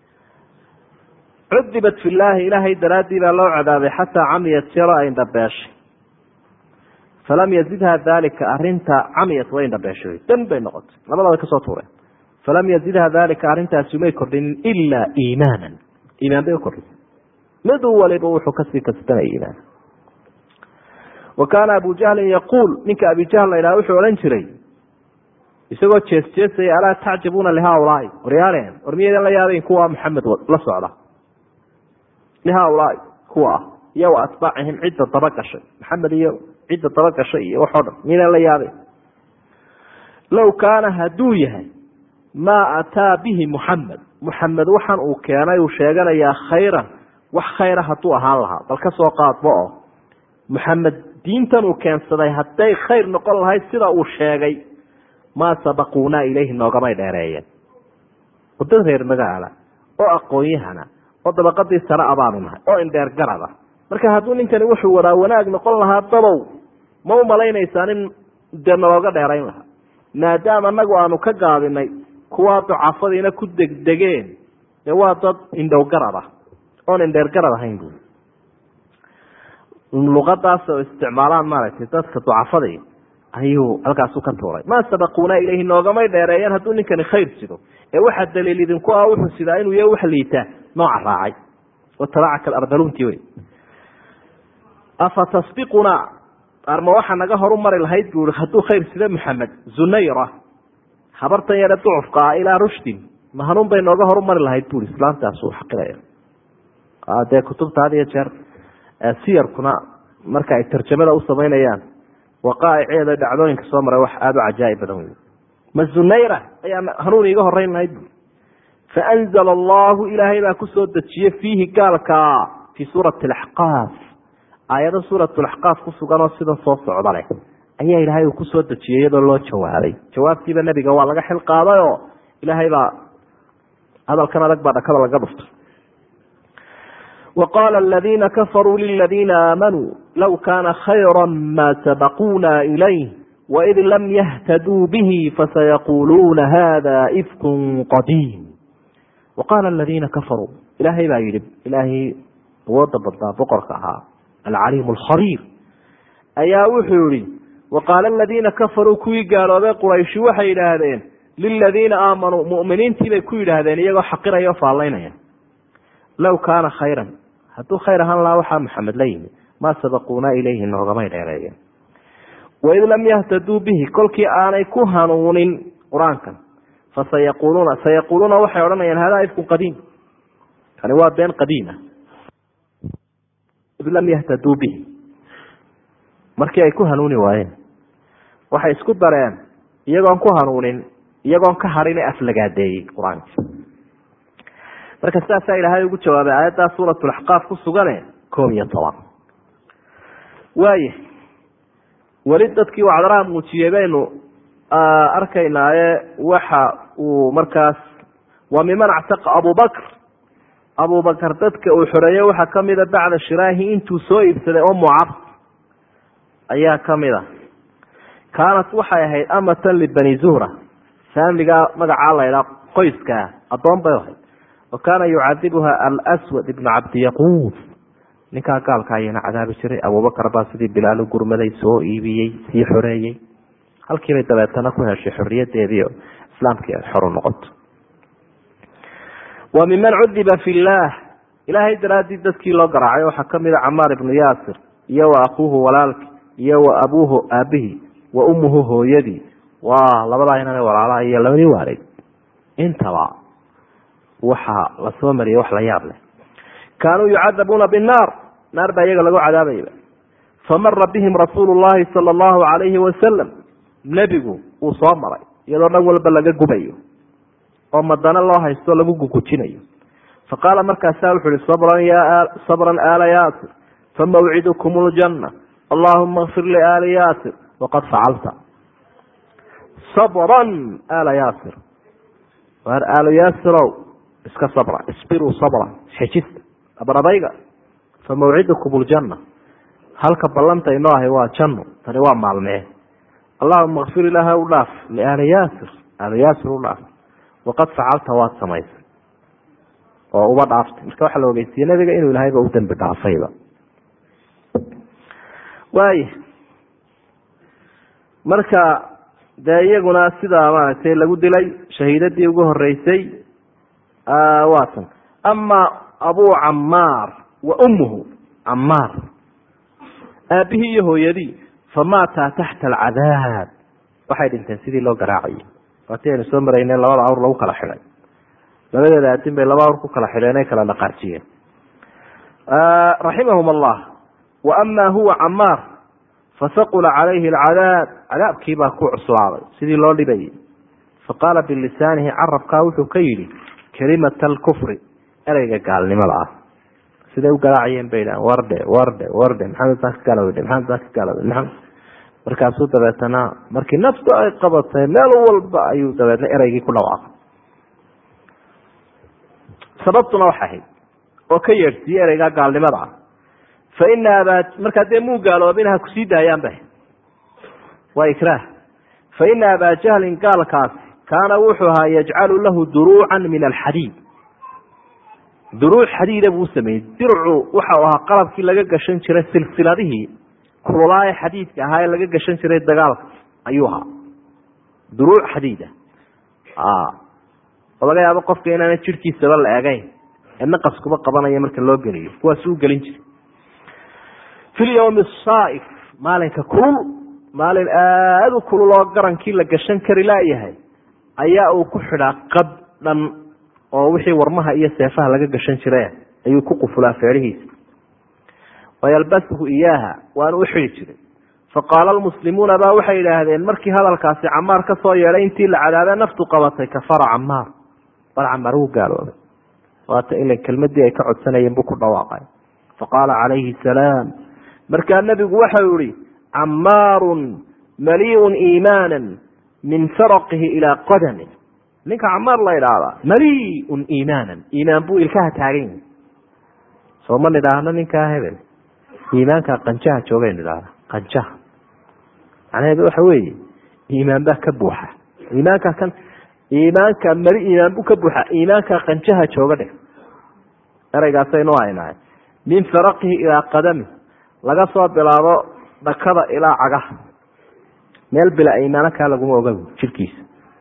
cudibat fi llaahi ilaahay daraaddii baa loo cadaabay xataa camiyat jero ay indhabeeshay falam yazidha dalika arinta camiyat way indhabeeshay dan bay noqotay labadaba kasoo tuureen falam yazidha dalika arrintaasi may kordhinin ilaa iimaanan iimaan bay ukordhisay mid waliba wuxuu kasii kasbanaya iimaan wa kaana abu jahlin yaquul ninka abi jahl la ydhaha wuxuu odhan jiray isagoo jees jeesaya alaa tacjabuuna lihaulaai waryaaleen war miyaydan la yaabayn kuwa maxamed la socda lihaulaai kuwa ah iyo wa atbaacihim cidda daba gashay maxamed iyo cidda daba gashay iyo waxoo dhan miyaydan la yaabayn low kaana hadduu yahay maa ataa bihi muxamed muxamed waxaan uu keenay uu sheeganayaa khayran wax khayra hadduu ahaan lahaa bal ka soo qaadba oo muxamed diintan uu keensaday hadday khayr noqon lahayd sida uu sheegay maa sabaquunaa ilayhi noogamay dheereeyeen oo dad reer magaala oo aqoon-yahana oo dabaqadii sare abaanu nahay oo indheer garada marka hadduu ninkani wuxuu wadaa wanaag noqon lahaa dabow ma u malaynaysaan in dee nalooga dheerayn lahaa maadaama anagu aanu ka gaabinay kuwaa ducafadiina ku degdegeen dee waa dad indhow garad ah oon indheer garad ahayn bu luqadaas oo isticmaalaan maaragtay dadka ducafadii ayuu halkaasu ka tuuray maa sabaquuna ilayhi noogamay dheereeyeen hadduu ninkani khayr sido ee waxaa daliil idinku ah wuxuu sidaa inuu ya wax liitaa nooca raacay watabacaka alardalunti wey afa tasbiquna arma waxaa naga horu mari lahayd bu i hadduu khayr sida maxamed zunayra habartan yare ducufka ah ilaa rushdin ma hanuun bay nooga horu mari lahayd bui islaamtaas uu xaqiraya dee kutubta had iyo jeer siyarkuna marka ay tarjamada u samaynayaan waqaa'iceeda dhacdooyinka soo maray wax aada u cajaaib badan wey ma zunayra ayaa hanuun iiga horeyn lahayd bu faanzala allahu ilaahay baa kusoo dejiyey fiihi gaalka fii suurati alaxqaaf aayado suurat laxqaaf ku sugan oo sida soo socda leh ayaa ilaahay uu kusoo dejiyey iyadoo loo jawaabay jawaabtiiba nebiga waa laga xil qaaday oo ilaahay baa hadalkan adag baa dhakada laga dhuftay وqاl الذيina kafarوu للذيina آamanوu low kana khayرا ma سبقوna إليه وإd lam yhtdوu bه fasayquluuna hada إfk qadيim وqاla الذيina kafarوu ilaahay baa yihi ilaahay awooda badnaa boqorka ahaa alcaliim الkhabيir ayaa wuxuu yihi وqاala الذيina kafarوu kuwii gaaloobay qurayshi waxay yidhaahdeen liladiina aamanوu mؤminiintii bay ku yidhaahdeen iyagoo xaqiraya o faalaynaya low kaana khayra hadduu khayr ahaan lahaa waxaa maxamed la yimi maa sabaquuna ilayhi noogamay dheereeyeen waid lam yahtaduu bihi kolkii aanay ku hanuunin qur-aankan fasayaquluuna sayaquuluuna waxay odhanayaan hada ifkun qadiim kani waa been qadiima id lam yahtaduu bihi markii ay ku hanuuni waayeen waxay isku dareen iyagoon ku hanuunin iyagoon ka hadhin ee aflagaadeeyey qur-aanka marka sidaasaa ilaahay ugu jawaabay aayaddaa suuratulaxqaaf ku sugane koob iyo toban waaya weli dadkii wacdaraha muujiyey baynu arkaynaaye waxa uu markaas waa miman actaqa abubakr abubakar dadka uu xoreeyey waxaa kamida bacda shiraahi intuu soo iibsaday oo mucab ayaa kamid a kaanat waxay ahayd amatan libani zuhra faamiligaa magacaa laydhaa qoyskaa addoon bay ahayd wa kaana yucadibuha alswad ibnu cabdiyaquud ninkaa gaalka ayana cadaabi jiray abubakar baa sidii bilaal u gurmaday soo iibiyey sii xoreeyey halkiibay dabeetana ku heshay xoriyadeedii islaamkii ay xor u noqoto wa miman cudiba fi llaah ilaahay daraadii dadkii loo garaacay waxaa kamida camaar ibnu yaasir iyo wa akuuhu walaalki iyo wa abuuhu aabihii wa ummuhu hooyadii waa labadaa inana walaalaha iyo labadii waalid intaba waxaa lasoo mariyay wax la yaab leh kaanuu yucadabuuna binnaar naar baa iyaga lagu cadaabayba famara bihim rasuulu llahi sala allahu calayhi wasalam nebigu uu soo maray iyadoo dhan walba laga gubayo oo madana loo haysto lagu gugujinayo faqaala markaasaa wuxu uhi sabran ya sabran aala yaasir famawcidukum ljanna allahuma kfir liaali yaasir waqad facalta sabran aala yaasir waar aalu yaasirow iska sabra isbiruu sabra xejista abradayga famawcidukum ljanna halka ballanta inoo ahay waa janno tani waa maalmee allahuma kfir ilaaha u dhaaf liaali yaasir aalu yaasir u dhaaf waqad facalta waad samaysay oo uba dhaaftay marka waxaa la ogeysiiyey nabiga inuu ilahayba u dembi dhaafayba waaya marka dee iyaguna sidaa maaragtay lagu dilay shahiidadii ugu horeysay waa tan ama abu camaar wa ummuhu camaar aabihii iyo hooyadii famaataa taxta alcadaab waxay dhinteen sidii loo garaacayay waatii aynu soo marayneen labada awr lagu kala xidhay labadeeda aadin bay laba awr ku kala xidheen ay kala dhaqaajiyeen raximahum allah wa ama huwa camaar fasaqula calayhi alcadaab cadaabkii baa ku cuslaaday sidii loo dhibayay faqaala bilisaanihi carabkaa wuxuu ka yidhi kelimata alkufri ereyga gaalnimada ah siday u garaacayeen bay dhahan wardhe wardhe wardhe maxamed baan ka gaalowdhe maxamed baan ka gaalowdhe maxamed markaasuu dabeetana markii naftu ay qabatay meel walba ayuu dabeetna ereygii ku dhawaaqay sababtuna waxay ahayd oo ka yeedhsiiyey ereygaa gaalnimada ah fa ina abaa markaa dee muu gaaloobin ha kusii daayaan ba waa ikraah fa ina abaa jahlin gaalkaasi kaana wuxuu ahaa yajcalu lahu duruucan min alxadiid duruuc xadiida buu sameeyey dircu waxau ahaa qalabkii laga gashan jiray silsiladihii kululaaye xadiidka ahaa ee laga gashan jiray dagaalka ayuu ahaa duruuc xadiida oo laga yaabo qofka inaana jirhkiisaba la eegayn ee naqaskuba qabanaya marka loo geliyo kuwaas u gelin jiray fi lyawmi asaaif maalinka kulul maalin aada u kulul oo garankii la gashan kari laayahay ayaa uu ku xidhaa qad dhan oo wixii warmaha iyo seefaha laga gashan jire ayuu ku qufulaa feerihiisa wayalbasuhu iyaaha waana u xidi jiray faqaala almuslimuuna baa waxay idhaahdeen markii hadalkaasi camaar ka soo yeedhay intii la cadaabe naftu qabatay kafara camaar bal camaar wuu gaaloobay waata ila kelmadii ay ka codsanayeen buu ku dhawaaqay faqaala calayhi salaam markaa nebigu waxau yihi camaarun maliun iimaana min faraqihi ilaa qadami ninka camaar la idhaahdaa maliun iimaanan iimaan buu ilkaha taagan yahi soo ma nidhaahno ninkaa hebel iimaanka qanjaha joogaynu idhahda qanjaha macnaheedu waxa weeye iimaan baa ka buuxa iimaanka kan iimaanka mali iimaan buu ka buuxa iimaanka qanjaha jooga dheh ereygaasaynu haynahay min faraqihi ilaa qadami laga soo bilaabo dhakada ilaa cagaha meel bila iimaano kaa laguma oga jirkiisa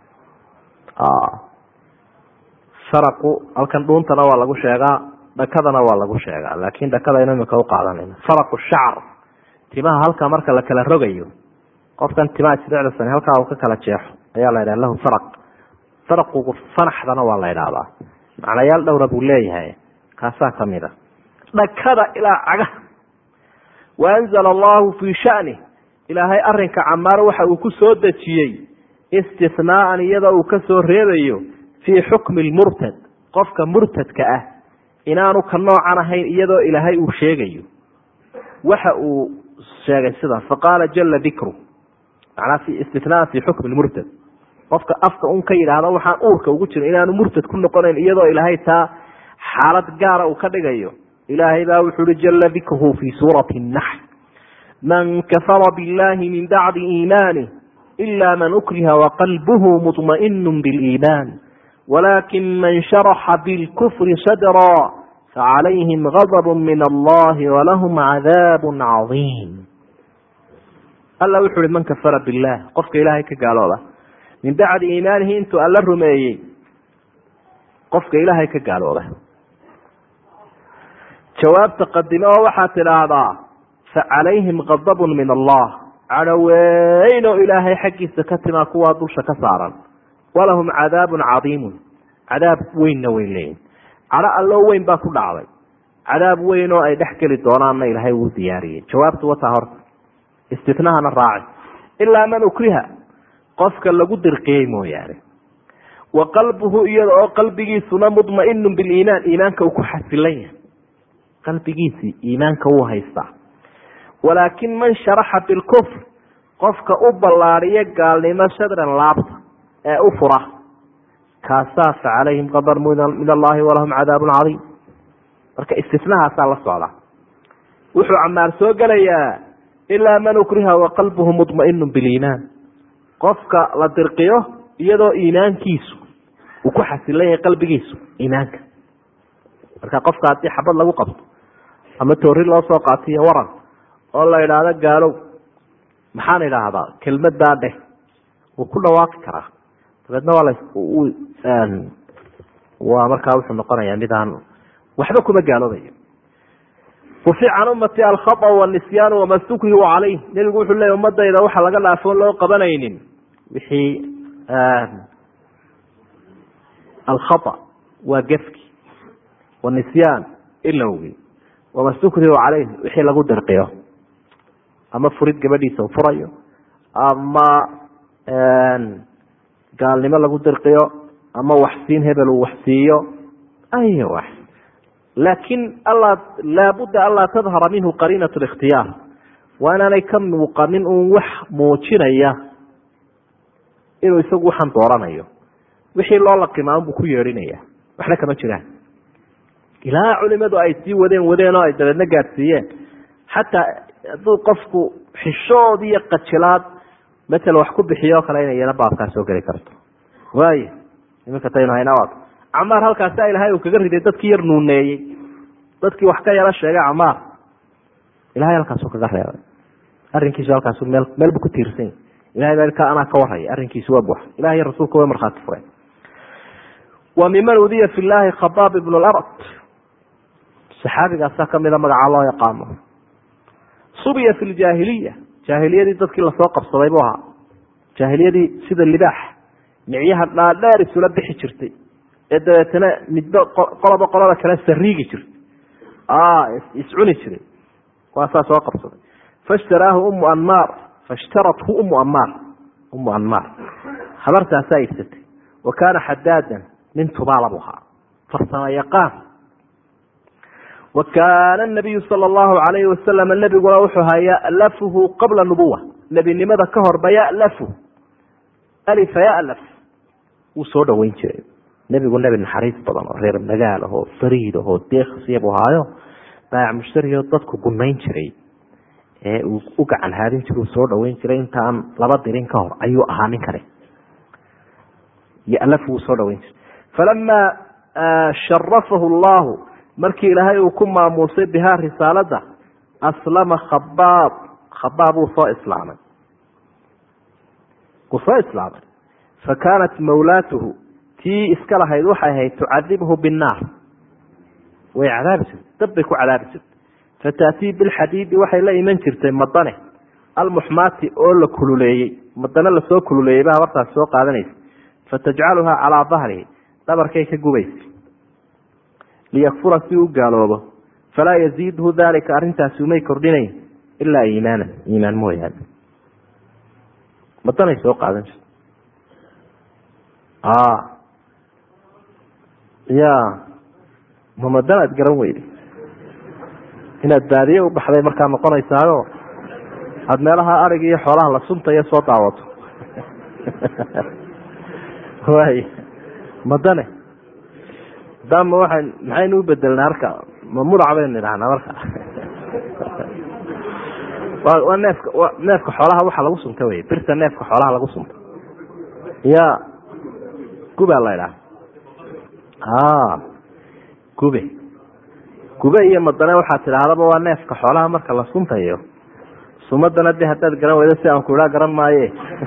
faraqu halkan dhuuntana waa lagu sheegaa dhakadana waa lagu sheegaa laakin dhakadaynu imika uqaadanayna faraqu shacar timaha halkaa marka la kala rogayo qofkan timaha isdhecdasan halkaa uu ka kala jeexo ayaa la yidhaha lahu faraq faraqugu fanaxdana waa la idhaahdaa macnayaal dhowra buu leeyahay kaasaa kamid a dhakada ilaa cagaha waanzala allahu fii shani ilaahay arinka camaar waxa uu ku soo dejiyey istinaaan iyadoo uu ka soo reebayo fii xukmi lmurtad qofka murtadka ah inaanu ka noocan ahayn iyadoo ilaahay uu sheegayo waxa uu sheegay sidaas faqaala jala dikru manaa istinaan fi xukmi lmurtad qofka afka un ka yidhaahdo waxaan uurka ugu jirin inaanu murtad ku noqonayn iyadoo ilaahay taa xaalad gaara uu ka dhigayo ilaahay baa wuxu uhi jala dikruhu fi suurati naxl man kafara billahi min bacdi iimanih ila man ukriha waqalbuhu muطmaئinu biliiman walakin man sharaxa bilkufri sadra facalayhim gadb min allahi walahum cadaab cadiim alla wuxu uhi man kafara billah qofka ilaahay ka gaalooba min bacdi iimaanihi intuu alla rumeeyey qofka ilaahay ka gaalooba jawaabta qadime oo waxaad tidhaahdaa facalayhim gadab min allah cadho weyn oo ilaahay xaggiisa ka timaa kuwaa dusha ka saaran walahum cadaabun cadiimun cadaab weynna way leeyihin cadho alloo weyn baa ku dhacday cadaab weyn oo ay dhex geli doonaanna ilaahay uu diyaariyey jawaabtu wataa horta istinahana raaci ilaa man ukriha qofka lagu dirqiyey mooyaane wa qalbuhu iyada oo qalbigiisuna mudmainu biliimaan iimaanka uu ku xasilan yahay qalbigiisii iimaanka wuu haystaa walaakin man sharaxa bilkufr qofka u ballaadiyo gaalnimo shadran laabta ee u fura kaasaa fa calayhim qadar min allahi walahum cadaabun cadiim marka istinahaasaa la socda wuxuu camaar soo gelayaa ilaa man ukriha waqalbuhu mudmainu biliimaan qofka la dirqiyo iyadoo iimaankiisu uu ku xasilan yahay qalbigiisu iimaanka marka qofka haddii xabad lagu qabto ama toori loo soo qaatiyo waran oo la idhaahdo gaalow maxaan idhaahdaa kelmadaa dheh wuu ku dhawaaqi karaa dabeedna waa la waa markaa wuxuu noqonayaa midaan waxba kuma gaaloobayo rufic can ummati alkhaa wanisyaan wama stukrihu calayh nebigu wuxuu leeyay ummadayda waxa laga dhaafoon loo qabanaynin wixii alkhaa waa gefki wanisyaan ilowgi wama stukrihu calayh wixii lagu dirqiyo ama furid gabadhiisa furayo ama gaalnimo lagu dirqiyo ama waxsiin hebel uu waxsiiyo ay wax laakin alla laabudda anlaa tadhara minhu qariinat اlاkhtiyaar waa inaanay ka muuqanin un wax muujinaya inuu isagu waxaan dooranayo wixii loo laqimaa unbuu ku yeedhinaya waxna kama jiraan ilaa culimadu ay sii wadeen wadeen oo ay dabeedna gaadsiiyeen xataa hadduu qofku xishood iyo qajilaad maala wax ku bixiyo o kale ina iyana baabkaa soo geli karto waay iminka taynu hayna camaar halkaasa ilahay uu kaga riday dadkii yar nuuneeyey dadkii wax ka yaro sheegay camaar ilahay halkaasu kaga reebay arrinkiisu halkaasu meel meel bu ku tiirsan ilahay baa ka anaa ka waraya arrinkiisu waa buuxa ilahay iyo rasuulka way markhaati fureen wa miman udiya fi llahi khabaab ibnu lard saxaabigaasaa kamida magacaa loo yaqaano subiya fi ljaahiliya jaahiliyadii dadkii lasoo qabsaday buu ahaa jaahiliyadii sida libaax micyaha dhaadheer isula bixi jirtay ee dabeetana midba qoloba qolada kale sariigi jirtay iscuni jiray waasaa soo qabsaday fashtaraahu umu anmaar fashtarathu umu amaar umu anmaar habartaasaa iibsatay wa kaana xadaadan nin tubaala buu ahaa farsamo yaqaan wa kaana nabiyu sala allahu alayhi wasalam nebiguna wuxuu ahaa ya'lafuhu qabla nubuwa nebinimada ka horba ya'lafu alifa ya'laf wuu soo dhaweyn jiray nebigu nebi naxariis badan oo reer magaal ahoo fariid ahoo deeksiya buu ahaayo baayac mushtarioo dadku gunayn jiray ee uu u gacan haadin jira uu soo dhaweyn jiray intaan laba dirin ka hor ayuu ahaa ninkani ya'lafu wuu soo dhaweyn jiray falamaa sharafahu allahu markii ilaahay uu ku maamuusay bihaa risaalada aslama khabaab khabaab wuu soo islaamay wuu soo islaamay fa kaanat mawlaatuhu tii iska lahayd waxay ahayd tucadibhu binnaar way cadaabi jirtay dab bay ku cadaabi jirtay fataatii bilxadiidi waxay la iman jirtay madane almuxmaati oo la kululeeyey madane lasoo kululeeyey ba habartaas soo qaadanaysa fatajcaluhaa calaa dahrihi dhabarkay ka gubaysa liyakfura si u gaaloobo falaa yaziidhu dalika arrintaasi umay kordhinayn ilaa iimaanan iimaan mooyaane madanay soo qaadan jirta ya ma madanaad garan weyday inaad baadiye u baxday markaa noqonaysaayo aada meelaha arig iyo xoolaha la suntayo soo daawato waay madane dama waxay maxaynu u bedelnaa marka ma mudac baynu idhahnaa marka waa neefka neefka xoolaha waxa lagu sunta wey birta neefka xoolaha lagu sunta ya gubaa la idhaha gube gube iyo madane waxaad tidhaahdaba waa neefka xoolaha marka la suntayo sumadana de haddaad garan weydo si aan ku idhaa garan maaye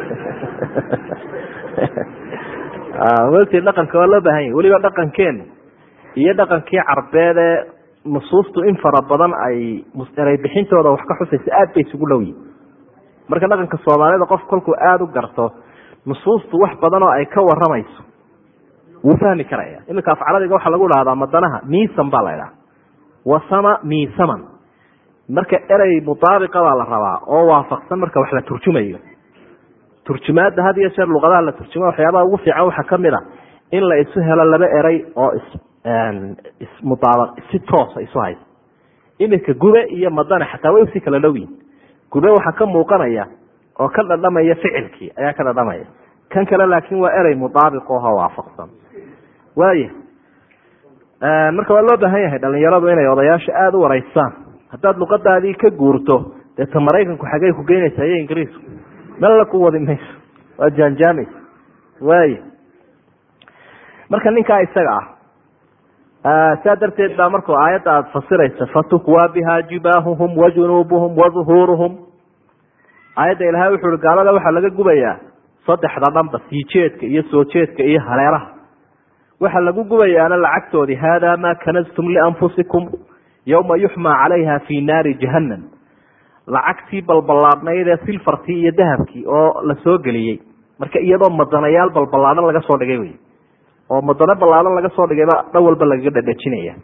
wti dhaqanka waa loo baahan yahi weliba dhaqankeen iyo dhaqankii carbeed ee nusuustu in fara badan ay eray bixintooda wax ka xusaysa aad bay isugu dhow yihin marka dhaqanka soomaalida qof kolkuu aada u garto nusuustu wax badan oo ay ka waramayso wuu fahmi karaya iminka afcaladiga waxaa lagu dhahdaa madanaha miisan baa la idhaha wasama miisaman marka erey mutaabiqa baa la rabaa oo waafaqsan marka wax la turjumayo turjumaada had iyo jeer luqadaha la turjuma waxyaabaha ugu fiican waxaa kamid a in la isu helo laba erey oo ismudaaba si toosa isu haysa iminka gube iyo madane xataa way usii kala dhow yihin gube waxaa ka muuqanaya oo ka dhadhamaya ficilkii ayaa ka dhadhamaya kan kale laakin waa erey mudaabiq oho waafaqsan waaya marka waa loo baahan yahay dhalinyaradu inay odayaasha aada u wareysaan haddaad luqadaadii ka guurto dee ta maraykanku xagey ku geynaysa iyo ingiriisku mella ku wadi mayso waa jaanjaamaysa waaya marka ninkaa isaga ah saa darteed baa markuu aayadda aada fasiraysa fatukwaa biha jibaahuhum wa junuubuhum wa duhuuruhum aayadda ilahay wuxu uhi gaalada waxaa laga gubayaa saddexda dhanba sii jeedka iyo soo jeedka iyo hareeraha waxaa lagu gubayaana lacagtoodii haadaa maa kanastum lianfusikum yowma yuxmaa calayha fi naari jahannam lacagtii balballaadhnayd ee silfartii iyo dahabkii oo la soo geliyey marka iyadoo madanayaal balballaadhan laga soo dhigay wey oo madano ballaadhan laga soo dhigayba dhan walba lagaga dhadhajinaya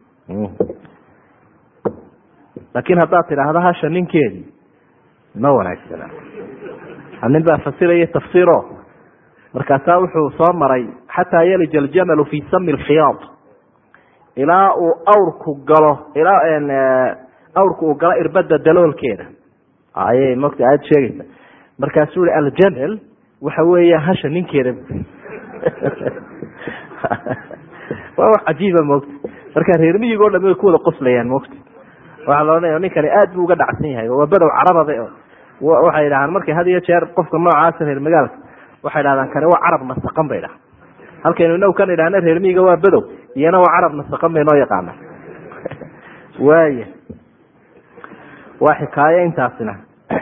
laakiin haddaad tidhaahda hasha ninkeedii ma wanaagsana nin baa fasiraya tafsiiro markaasaa wuxuu soo maray xataa yalija aljamalu fi sami lkhiyaad ilaa uu awrku galo ilaa awrku uu galo irbada daloolkeeda ayay mogta aada sheegaysa markaasuu i aljamal waxa weeya hasha ninkeeda waa wax cajiiba mogta marka reer miyig o dhami way ku wada qoslayaan mogta waxaa la odhanaya ninkani aad buu uga dhacsan yahay waa badow carabada waxay dhahaan markay had iyo jeer qofka noocaasa reer magaalka waxay dhahdaan kani waa carab nasaqan bay dhaha halkaynu inagu kan idhahna reer miyiga waa badow iyana waa carab nasaqan bay noo yaqaana waaya waa xikaayo intaasina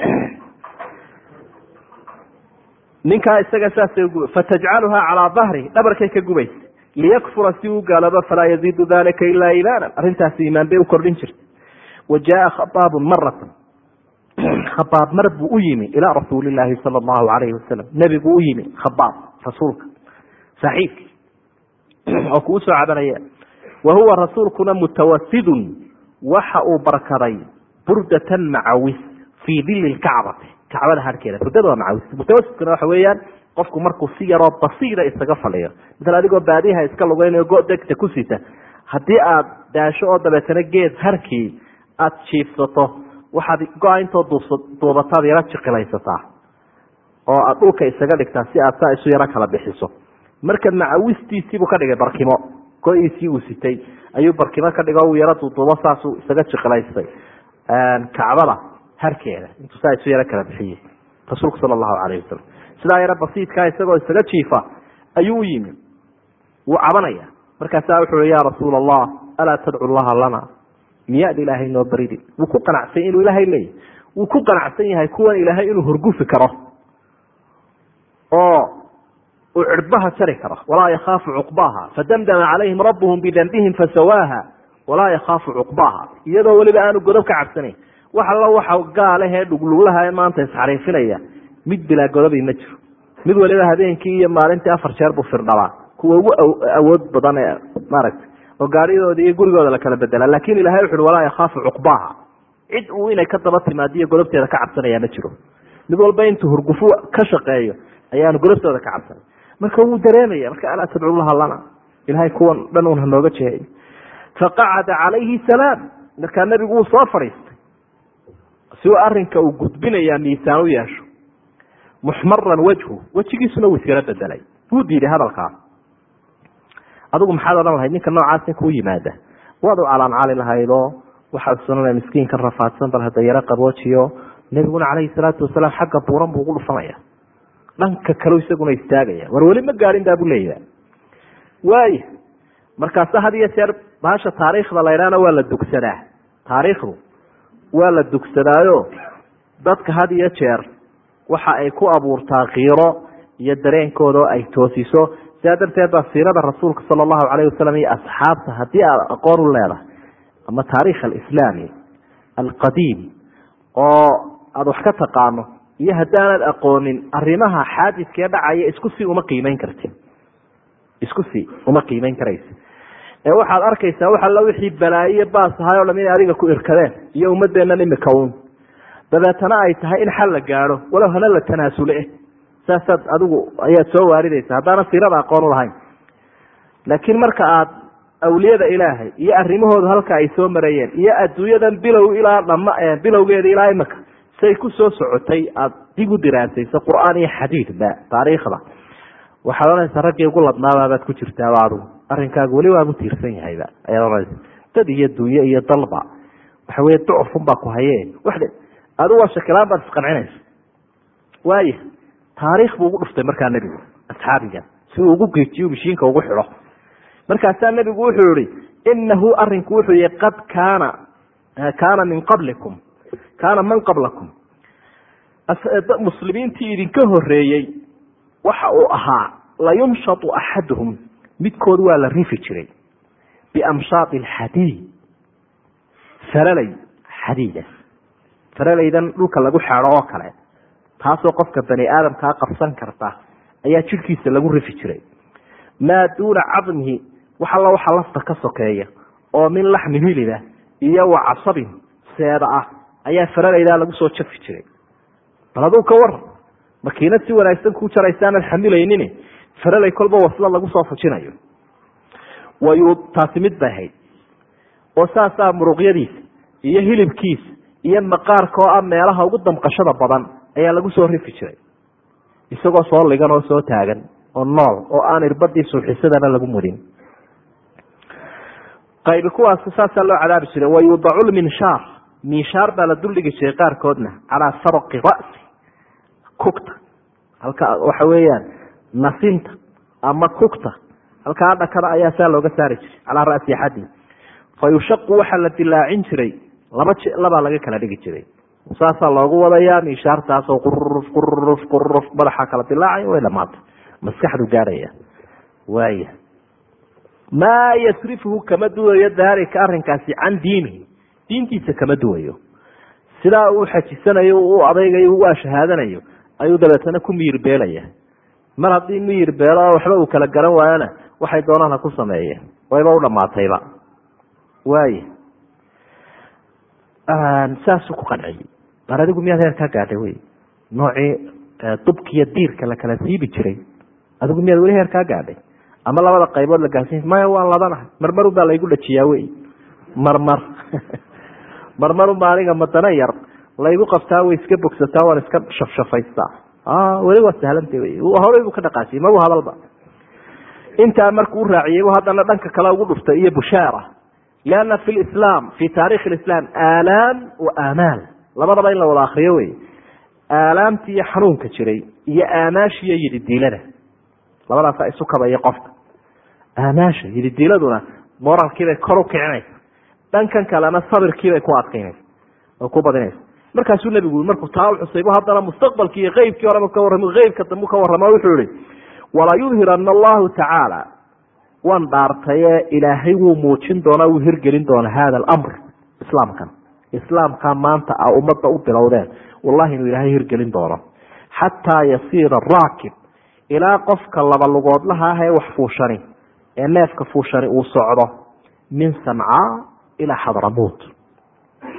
ninkaa isaga saasay fatajcaluhaa calaa dahri dhabarkay ka gubaysa liyakfura si uu gaaloobo falaa yaziidu dalika ilaa iimaanan arrintaasi iimaan bay u kordhin jirta wa jaaa khabaabun maratan khabaab mar buu u yimi ilaa rasuuli laahi sala allahu alayhi wasalam nebigu u yimi khabaab rasuulka saaxiibkii oo kuu soo cabanaya wa huwa rasuulkuna mutawasidun waxa uu barkaday burdatan macawis fii dili lkacbati kacbada harkeeda burdada waa macawis mutawasidkuna waxa weeyaan qofku markuu si yaroo basiira isaga faliyo misal adigoo baadiyaha iska lugeynayo go degta ku sita haddii aad daasho oo dabeetana geed harkii aada jiifsato waxaad go-a intoo duubataad yaro jiqilaysataa oo aada dhulka isaga dhigtaa si aad saa isu yaro kala bixiso marka macawistiisiibuu ka dhigay barkimo go-iisii uu sitay ayuu barkimo ka dhigo uu yaro duuduubo saasuu isaga jiqilaystay kacbada harkeeda intuu saa isu yaro kala bixiyey rasuulku sala allahu calayhi wasalam sidaa yaro basiidkaa isagoo isaga jiifa ayuu u yimi wuu cabanaya markaasaa wuxuu i ya rasuul allah alaa tadcu llaha lana miyaad ilaahay noo baridin wuu ku qanacsany inuu ilaahay leeyahy wuu ku qanacsan yahay kuwan ilaahay inuu horgufi karo oo uu cirbaha jari karo walaa yakhaafu cuqbaaha fadamdama calayhim rabbuhum bidambihim fasawaaha walaa yakhaafu cuqbaaha iyadoo weliba aanu godob ka cabsanayn wax allo waxa gaalahee dhugluglaha maanta isxariifinaya mid bilaa godobi ma jiro mid waliba habeenkii iyo maalintii afar jeer buu firdhabaa kuwa ugu awood badan ee maaragta oo gaadhidoodi iyo gurigooda la kala bedela lakin ilahay wuxu uhi walaa yakhaafu cuqbaaha cid uu inay ka daba timaadiyo golobteeda ka cabsanayaa ma jiro mid walba intuu hurgufo ka shaqeeyo ayaanu golobtooda ka cabsanay marka wuu dareemaya marka alaa tadcu laha lana ilahay kuwan dhan un hanooga jeeyo faqacada calayhi salaam markaa nebigu wuu soo fadhiistay si uu arinka uu gudbinayaa miisaan u yeesho muxmaran wajhu wejigiisuna wuu iskala bedelay wuu diiday hadalkaa adigu maxaad odhan lahayd ninka noocaas kuu yimaada waad u calaancali lahaydoo waxaad sunana miskiinka rafaadsan bal hada yaro qaboojiyo nebiguna calayhi salaatu wasalaam xagga buuran buu ugu dhufanaya dhanka kale isaguna istaagaya war weli ma gaadhin baa buu leeyaha waaya markaasa had iyo jeer baasha taariikhda laydhaana waa la dugsadaa taariikhdu waa la dugsadaayo dadka had iyo jeer waxa ay ku abuurtaa kiiro iyo dareenkooda oo ay toosiso sidaa darteed baa siirada rasuulka sala allahu calayh wasalam iyo asxaabta haddii aad aqoon u leedahay ama taariikh alislaami alqadiim oo aada wax ka taqaano iyo haddaanad aqoonin arrimaha xaadidkee dhacaya isku si uma qiimeyn karti isku si uma qiimeyn karaysa ee waxaad arkaysaa wax alla wixii balaayiyo baas ahay o dham inay adiga ku irkadeen iyo ummadeennan imika un dabeetana ay tahay in xal la gaadho walow hana la tanaasule saasaad adigu ayaad soo waaridaysa haddaana siirada aqoon u lahayn laakiin marka aad awliyada ilaahay iyo arrimahooda halka ay soo marayeen iyo adduunyadan bilow ilaa dhama bilowgeeda ilaa imika say ku soo socotay aada dib u diraasayso qur-aan iyo xadiidba taariikhda waxaad ohanaysaa raggii ugu ladnaabaabaad ku jirtaaba adigu arrinkaagu weli waabu tiirsan yahayba ayaad ohanaysa dad iyo dunye iyo dalba waxa weye ducufun baa ku haye wax adigu waa shakilaan baad isqancinaysa waaya taariikh buu ugu dhuftay markaa nebigu asxaabiga si uu ugu geejiyo mishiinka ugu xidho markaasaa nebigu wuxuu yihi inahu arinku wuxuu yihi qad kaana kaana min qablikum kaana man qablakum muslimiintii idinka horeeyey waxa uu ahaa layunshatu axaduhum midkood waa la rifi jiray biamshaati alxadiid faralay xadiida faralaydan dhulka lagu xeedho oo kale taasoo qofka bani aadamkaa qabsan karta ayaa jidhkiisa lagu rifi jiray maa duuna cadmihi wax alla waxa lafta ka sokeeya oo min laxmi hiliba iyo wa casabin seeda ah ayaa faralaydaa lagu soo jafi jiray bal aduu ka waran makiinad si wanaagsan ku jaraysaanad xamilaynin faralay kolba wasla lagu soo fujinayo wayu taasi mid bay ahayd oo saasaa muruqyadiisa iyo hilibkiisa iyo maqaarka oo ah meelaha ugu damqashada badan ayaa lagu soo rifi jiray isagoo soo ligan oo soo taagan oo nool oo aan irbadii suuxisadana lagu mudin qaybi kuwaas saasaa loo cadaabi jiray wayudacu lminshaar minshaar baa la duldhigi jiray qaarkoodna calaa sarqi ra'si kugta halka waxa weeyaan nasinta ama kugta halkaa dhakada ayaa saa looga saari jiray calaa ra'si axadi fa yushaqu waxaa la dilaacin jiray laba labaa laga kala dhigi jiray saasaa loogu wadayaa minshaartaasoo quruf quruf quruf madaxa kala dilaacay way dhamaatay maskaxdu gaadhaya waaya maa yasrifuhu kama duwayo daalika arrinkaasi can diinihi diintiisa kama duwayo sidaa uu xajisanayo u adaygayo u ashahaadanayo ayuu dabeetana ku miyir beelaya mar haddii miyir beelo waxba uu kala garan waayona waxay doonaan ha ku sameeyeen wayba u dhamaatayba waaya saasuu ku qanciyey bar adigu miyaad heer kaa gaadhay wey noocii dubkiiyo diirka la kala siibi jiray adigu miyaad weli heer kaa gaadhay ama labada qaybood la gaarsiin maya waan labanahay marmarun baa laygu dhajiyaa wey marmar marmarunbaa aniga madana yar laygu qabtaa way iska bogsataa waan iska shafshafaystaa weli waa sahlanta wey horey buu ka dhaqaasiyey mabu hadalba intaa markuu u raaciyey bu haddana dhanka kale ugu dhuftay iyo bushaara lianna fi lislaam fi taarikhi lislaam aalaam wa aamaal labadaba in la wada akriyo wey aalaamtii iyo xanuunka jiray iyo aamaashiiyo yididiilada labadaasa isu kabaya qofka aamaasha yididiiladuna moralkiibay kor u kicinaysa dhankan kalena sabirkiibay ku adkaynaysa oo ku badinaysa markaasuu nebigu markuu taa uxusaybu haddana mustaqbalkii iyo qeybkii horeba ka warram qeybka dambu ka warramo wuxuu yihi walaa yudhirana allahu tacaala waan dhaartaye ilaahay wuu muujin doonaa wuu hirgelin doonaa hada alamr islaamkan islaamkaa maanta a ummadda u bilowdeen wallahi inuu ilaahay hirgelin doono xataa yasiira raakib ilaa qofka laba lugoodlaha ah ee wax fuushani ee neefka fuushani uu socdo min sancaa ilaa xadramuut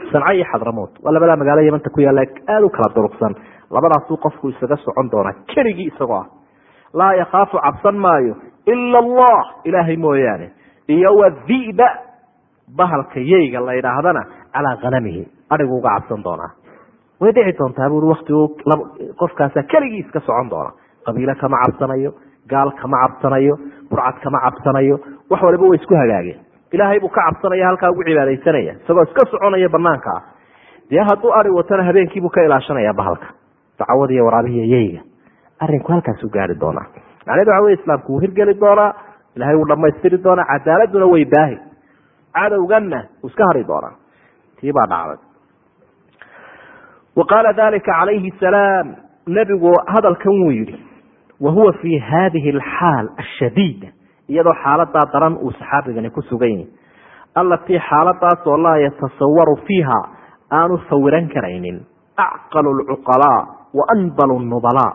sanca iyo xadramood waa labadaa magaalo yamanta ku yaalla aada u kala durugsan labadaasuu qofku isaga socon doonaa keligii isagoo ah laa yakhaafu cabsan maayo ila allah ilaahay mooyaane iyo wa dhiba bahalka yeyga la yidhaahdana calaa hanamihi adhigu uga cabsan doonaa way dhici doontaa buui waktigu qofkaasa keligii iska socon doona qabiile kama cabsanayo gaal kama cabsanayo burcad kama cabsanayo wax waliba way isku hagaageen ilaahay buu ka cabsanaya halkaa ugu cibaadaysanaya isagoo iska soconaya banaanka ah dee hadduu ari watana habeenkiibuu ka ilaashanaya bahalka dacwad iyo waraabihiiyo yeyga arinku halkaasuu gaari doonaa macnehedu waxa wey islaamku wuu hirgeli doonaa ilahay wuu dhamaystiri doonaa cadaaladuna way baahi cadowganna wuu iska hari doonaa tii baa dhacday wa qaala dalika calayhi salaam nebigu hadalkan wuu yihi wa huwa fi hadihi alxaal ashadiida iyadoo xaaladaa daran uu saxaabigani ku sugan yahi allatii xaaladaasoo laa yatasawaru fiiha aanu sawiran karaynin acqalu lcuqalaa wa anbalu nubalaa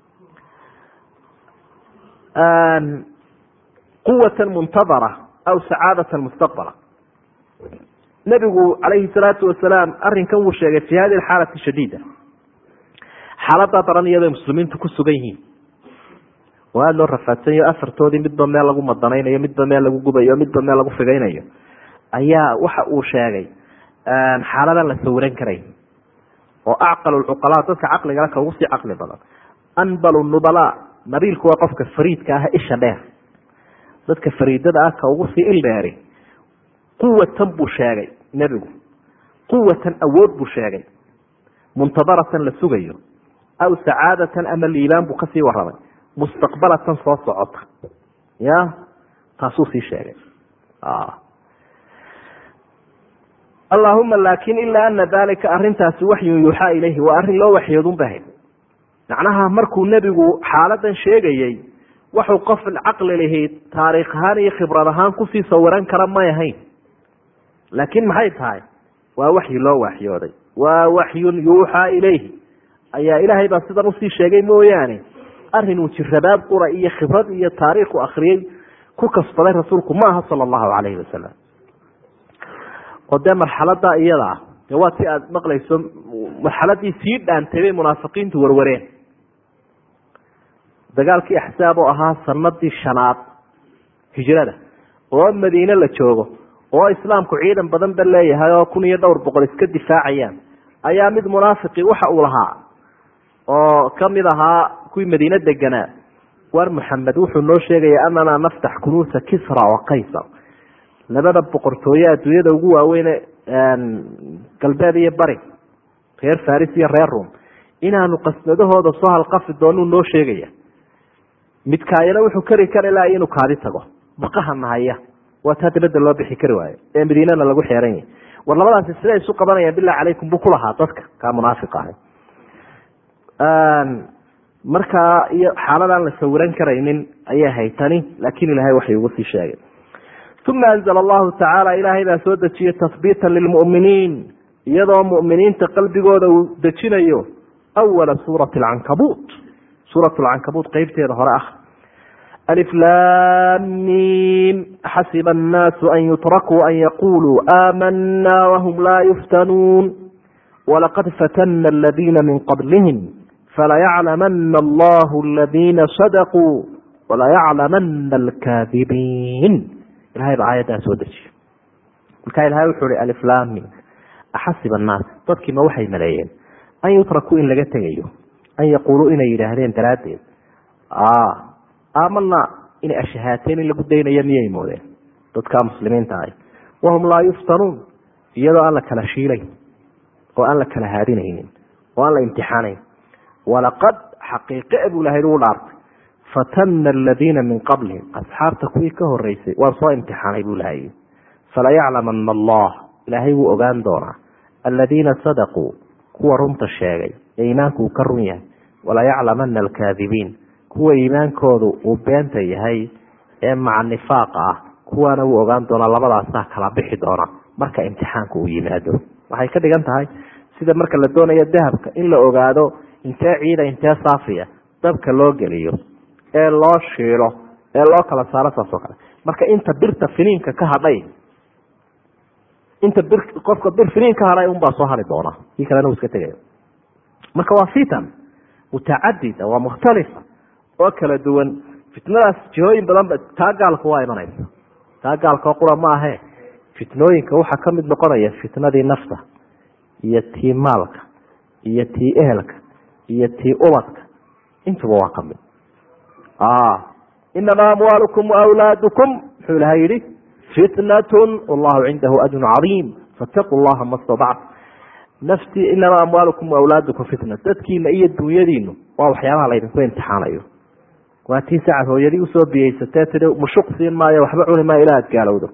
quwata muntadara aw sacaadata mustaqbala nebigu calayhi salaatu wasalaam arrinkan wuu sheegay fi hadi xaalati shadiida xaaladaa daran iyadoo muslimiintu ku sugan yihiin oo aada loo rafaadsanyayo afartoodii midba meel lagu madanaynayo midba meel lagu gubayo midba meel lagu figaynayo ayaa waxa uu sheegay xaaladan la sawiran karay oo acqalu lcuqalaa dadka caqligala ka ugu sii caqli badan anbalu nubalaa nabiilku waa qofka fariidka ah isha dheer dadka fariidada ah ka ugu sii il dheeri quwatan buu sheegay nebigu quwatan awood buu sheegay muntadaratan la sugayo aw sacaadatan ama liibaan buu kasii waramay mustaqbalatan soo socota ya taasuu sii sheegay allahuma laakin ilaa ana dalika arintaasi waxyun yuuxaa ilayhi waa arrin loo waxyoodun bahayd macnaha markuu nebigu xaaladan sheegayey waxuu qof caqli lahayd taariikh ahaan iyo khibrad ahaan kusii sawiran kara may ahayn laakiin maxay tahay waa waxyi loo waxyooday waa waxyun yuuxaa ilayhi ayaa ilaahay baa sidan usii sheegay mooyaane arrin uu jirabaab qura iyo khibrad iyo taariikhu akriyey ku kasbaday rasuulku ma aha sala allahu calayhi wasalam oo dee marxalada iyada ah dee waa si aada maqlayso marxaladii sii dhaantay bay munaafiqiintu warwareen dagaalkii axsaab oo ahaa sanadii shanaad hijrada oo madiine la joogo oo islaamku ciidan badan ba leeyahay oo kun iyo dhowr boqol iska difaacayaan ayaa mid munaafiqi waxa uu lahaa oo kamid ahaa kuwii madiine deganaa war maxamed wuxuu noo sheegaya anana naftax kunuusa kisra wa qaysar labada boqortooye adduunyada ugu waaweyne galbeed iyo bari reer faris iyo reer rum inaanu qasnadahooda soo halqafi doonuu noo sheegaya midkaayana wuxuu kari kari laha inuu kaadi tago baqaha nahaya waa taa dibadda loo bixi kari waayo ee madiinana lagu xeeran yahay war labadaasi siday isu qabanayaan bilahi calaykum buu kulahaa dadka kaa munaafiq ahay markaa iyo xaaladaan la sawiran karaynin ayay haytani laakiin ilahay waxay ugu sii sheegay uma anzla allahu tacaala ilaahay baa soo dejiyey tahbiitan lilmu'miniin iyadoo mu'miniinta qalbigooda uu dejinayo awala suurati alcankabuut suurat lcankabuut qeybteeda hore ah aliflaamiim xasiba annaasu an yutrakuu an yaquluu aamanaa wahum laa yuftanuun walaqad fatana aladiina min qablihim falayaclamana allahu aladiina sadaquu walayaclamana alkaadibiin ilahay baa aayaddaa soo dejiyo markaa ilahay wuxuu hi aliflaami axasiba annaas dadkiima waxay maleeyeen an yutrakuu in laga tegayo an yaquuluu inay yidhaahdeen daraaddeed aamana inay ashahaateen in lagu daynayo miyay moodeen dadka muslimiinta ahy wahum laa yuftanuun iyadoo aan la kala shiilayn oo aan la kala haadinaynin oo aan la imtixaanayn walaqad xaqiiqe buu ilahay ugu dhaartay fatana aladiina min qablihim asxaabta kuwii ka horeysay waan soo imtixaanay buu ilahay falayaclamana allah ilaahay wuu ogaan doonaa aladiina sadaquu kuwa runta sheegay ee iimaanku uu ka run yahay walayaclamana alkaadibiin kuwa iimaankoodu uu beenta yahay ee maca nifaaqa ah kuwaana wuu ogaan doonaa labadaasaa kala bixi doona marka imtixaanku uu yimaado waxay ka dhigan tahay sida marka la doonayo dahabka in la ogaado intee ciida intee saafiya dabka loo geliyo ee loo shiilo ee loo kala saaro saas oo kale marka inta birta finiinka ka hadhay inta bir qofka bir finiin ka hadhay unbaa soo hari doona kii kalena uu iska tegaya marka waa fitan mutacadida waa mukhtalifa oo kala duwan fitnadaas jihooyin badanba taa gaalka waa imanaysa taa gaalka qura ma ahe fitnooyinka waxaa kamid noqonaya fitnadii nafta iyo tii maalka iyo tii ehelka iyo tii ubadka intuba waa kamid inamaa amwaalukum wawlaadukum muxuu ilahay yihi fitnatun wallahu cindahu ajrun cadiim fataquu llaha ma stadactu naftii inamaa amwaalukum wawlaadukum fitna dadkiina iyo dunyadiinu waa waxyaabaha laydinku imtixaanayo waa tii sacad hooyadii usoo biyeysatee tii mushuq siin maayo waxba cuni maayo ilaa ad gaalowdo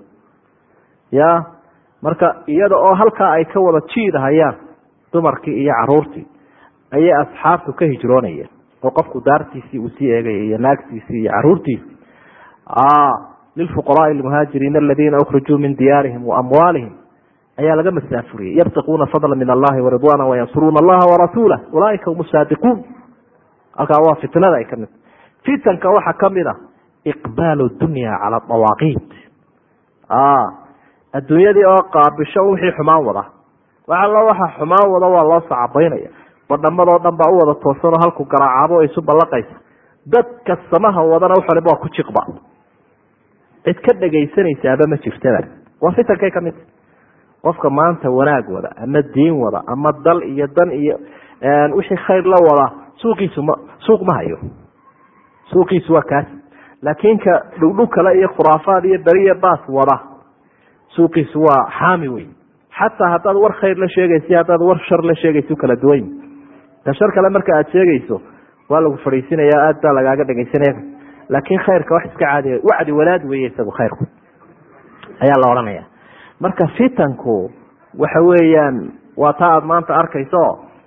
ya marka iyada oo halkaa ay ka wada jiidahayaan dumarkii iyo caruurtii ayay asxaabtu ka hijroonayeen oo qofku daartiisii uu sii eegaya iyo naagtiisii iyo caruurtiisii lilfuqaraai almuhaajiriina aladiina ukrijuu min diyaarihim waamwaalihim ayaa laga masaafuriyey yabtaquuna fadla min allahi waridwaana wayansuruuna allaha warasuulah ulaaika hum saadiquun halkaa waa fitnada ay kamid fitanka waxaa kamid a iqbaalu dunya cala dawaaqiit adduunyadii oo qaabisho wixii xumaan wada wax allo waxa xumaan wada waa loo sacabaynaya badhamadoo dhan baa u wada toosanoo halku garaacaabo o isu ballaqaysa dadka samaha wadana waxaliba waa ku jiqba cid ka dhegaysanaysaaba ma jirtaba waa fitankay ka mid qofka maanta wanaag wada ama diin wada ama dal iyo dan iyo wixii khayr la wada suuqiisu ma suuq ma hayo suuqiisu waa kaas laakiin ka dhugdhug kale iyo khuraafaad iyo beriya baas wada suuqiisu waa xaami wey xataa haddaad war khayr la sheegaysa haddaad war shar la sheegaysa kala duwan ta shar kale marka aad sheegayso waa lagu fadhiisinaya aad baa lagaaga dhegaysanaya laakiin khayrka wax iska caadi wacdi walaad weeye isagu khayrku ayaa la odhanaya marka fitanku waxa weeyaan waa taa aada maanta arkayso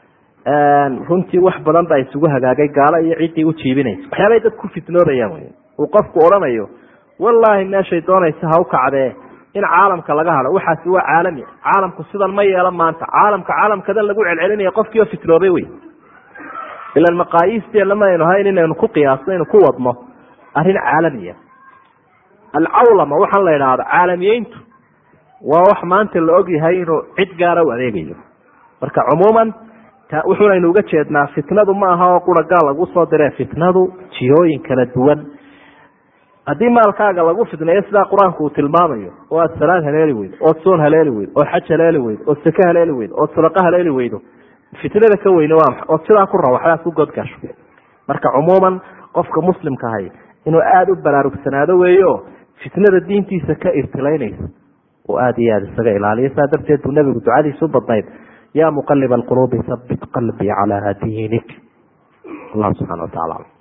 runtii wax badan baa isugu hagaagay gaalo iyo ciddii u jiibinaysa waxyaabay dad ku fitnoobayaan wey uu qofku odhanayo wallaahi meeshay doonaysa ha u kacdee in caalamka laga hado waxaasi waa caalami caalamku sidan ma yeelan maanta caalamka caalamkadan lagu celcelinaya qofkii oo fitnoobay wey ilan maqaayiisteena ma aynu hayn inaynu ku qiyaasno aynu ku wadno arrin caalamiya alcawlama waxaan la idhaahda caalamiyeyntu waa wax maanta la og yahay inuu cid gaara u adeegayo marka cumuuman wuxuunaynu uga jeednaa fitnadu ma aha oo qura gaal lagu soo diree fitnadu jihooyin kala duwan haddii maalkaaga lagu fitneeyo sidaa qur-aanku uu tilmaamayo oo aad salaad haleeli weydo ood soon haleeli weydo ood xaj haleeli weydo ood sake haleeli weydo ood sadaqo haleeli weydo fitnada ka weyne waa maxa ood sidaa ku rawaxdaad ku godgasho marka cumuuman qofka muslimka ahay inuu aada u baraarugsanaado weeyo fitnada diintiisa ka irtilaynaysa oo aada iyo aada isaga ilaaliyo saa darteed buu nabigu ducadiisa u badnayd yaa muqalib alquluubi habit qalbii calaa diinik allah subxana wa tacala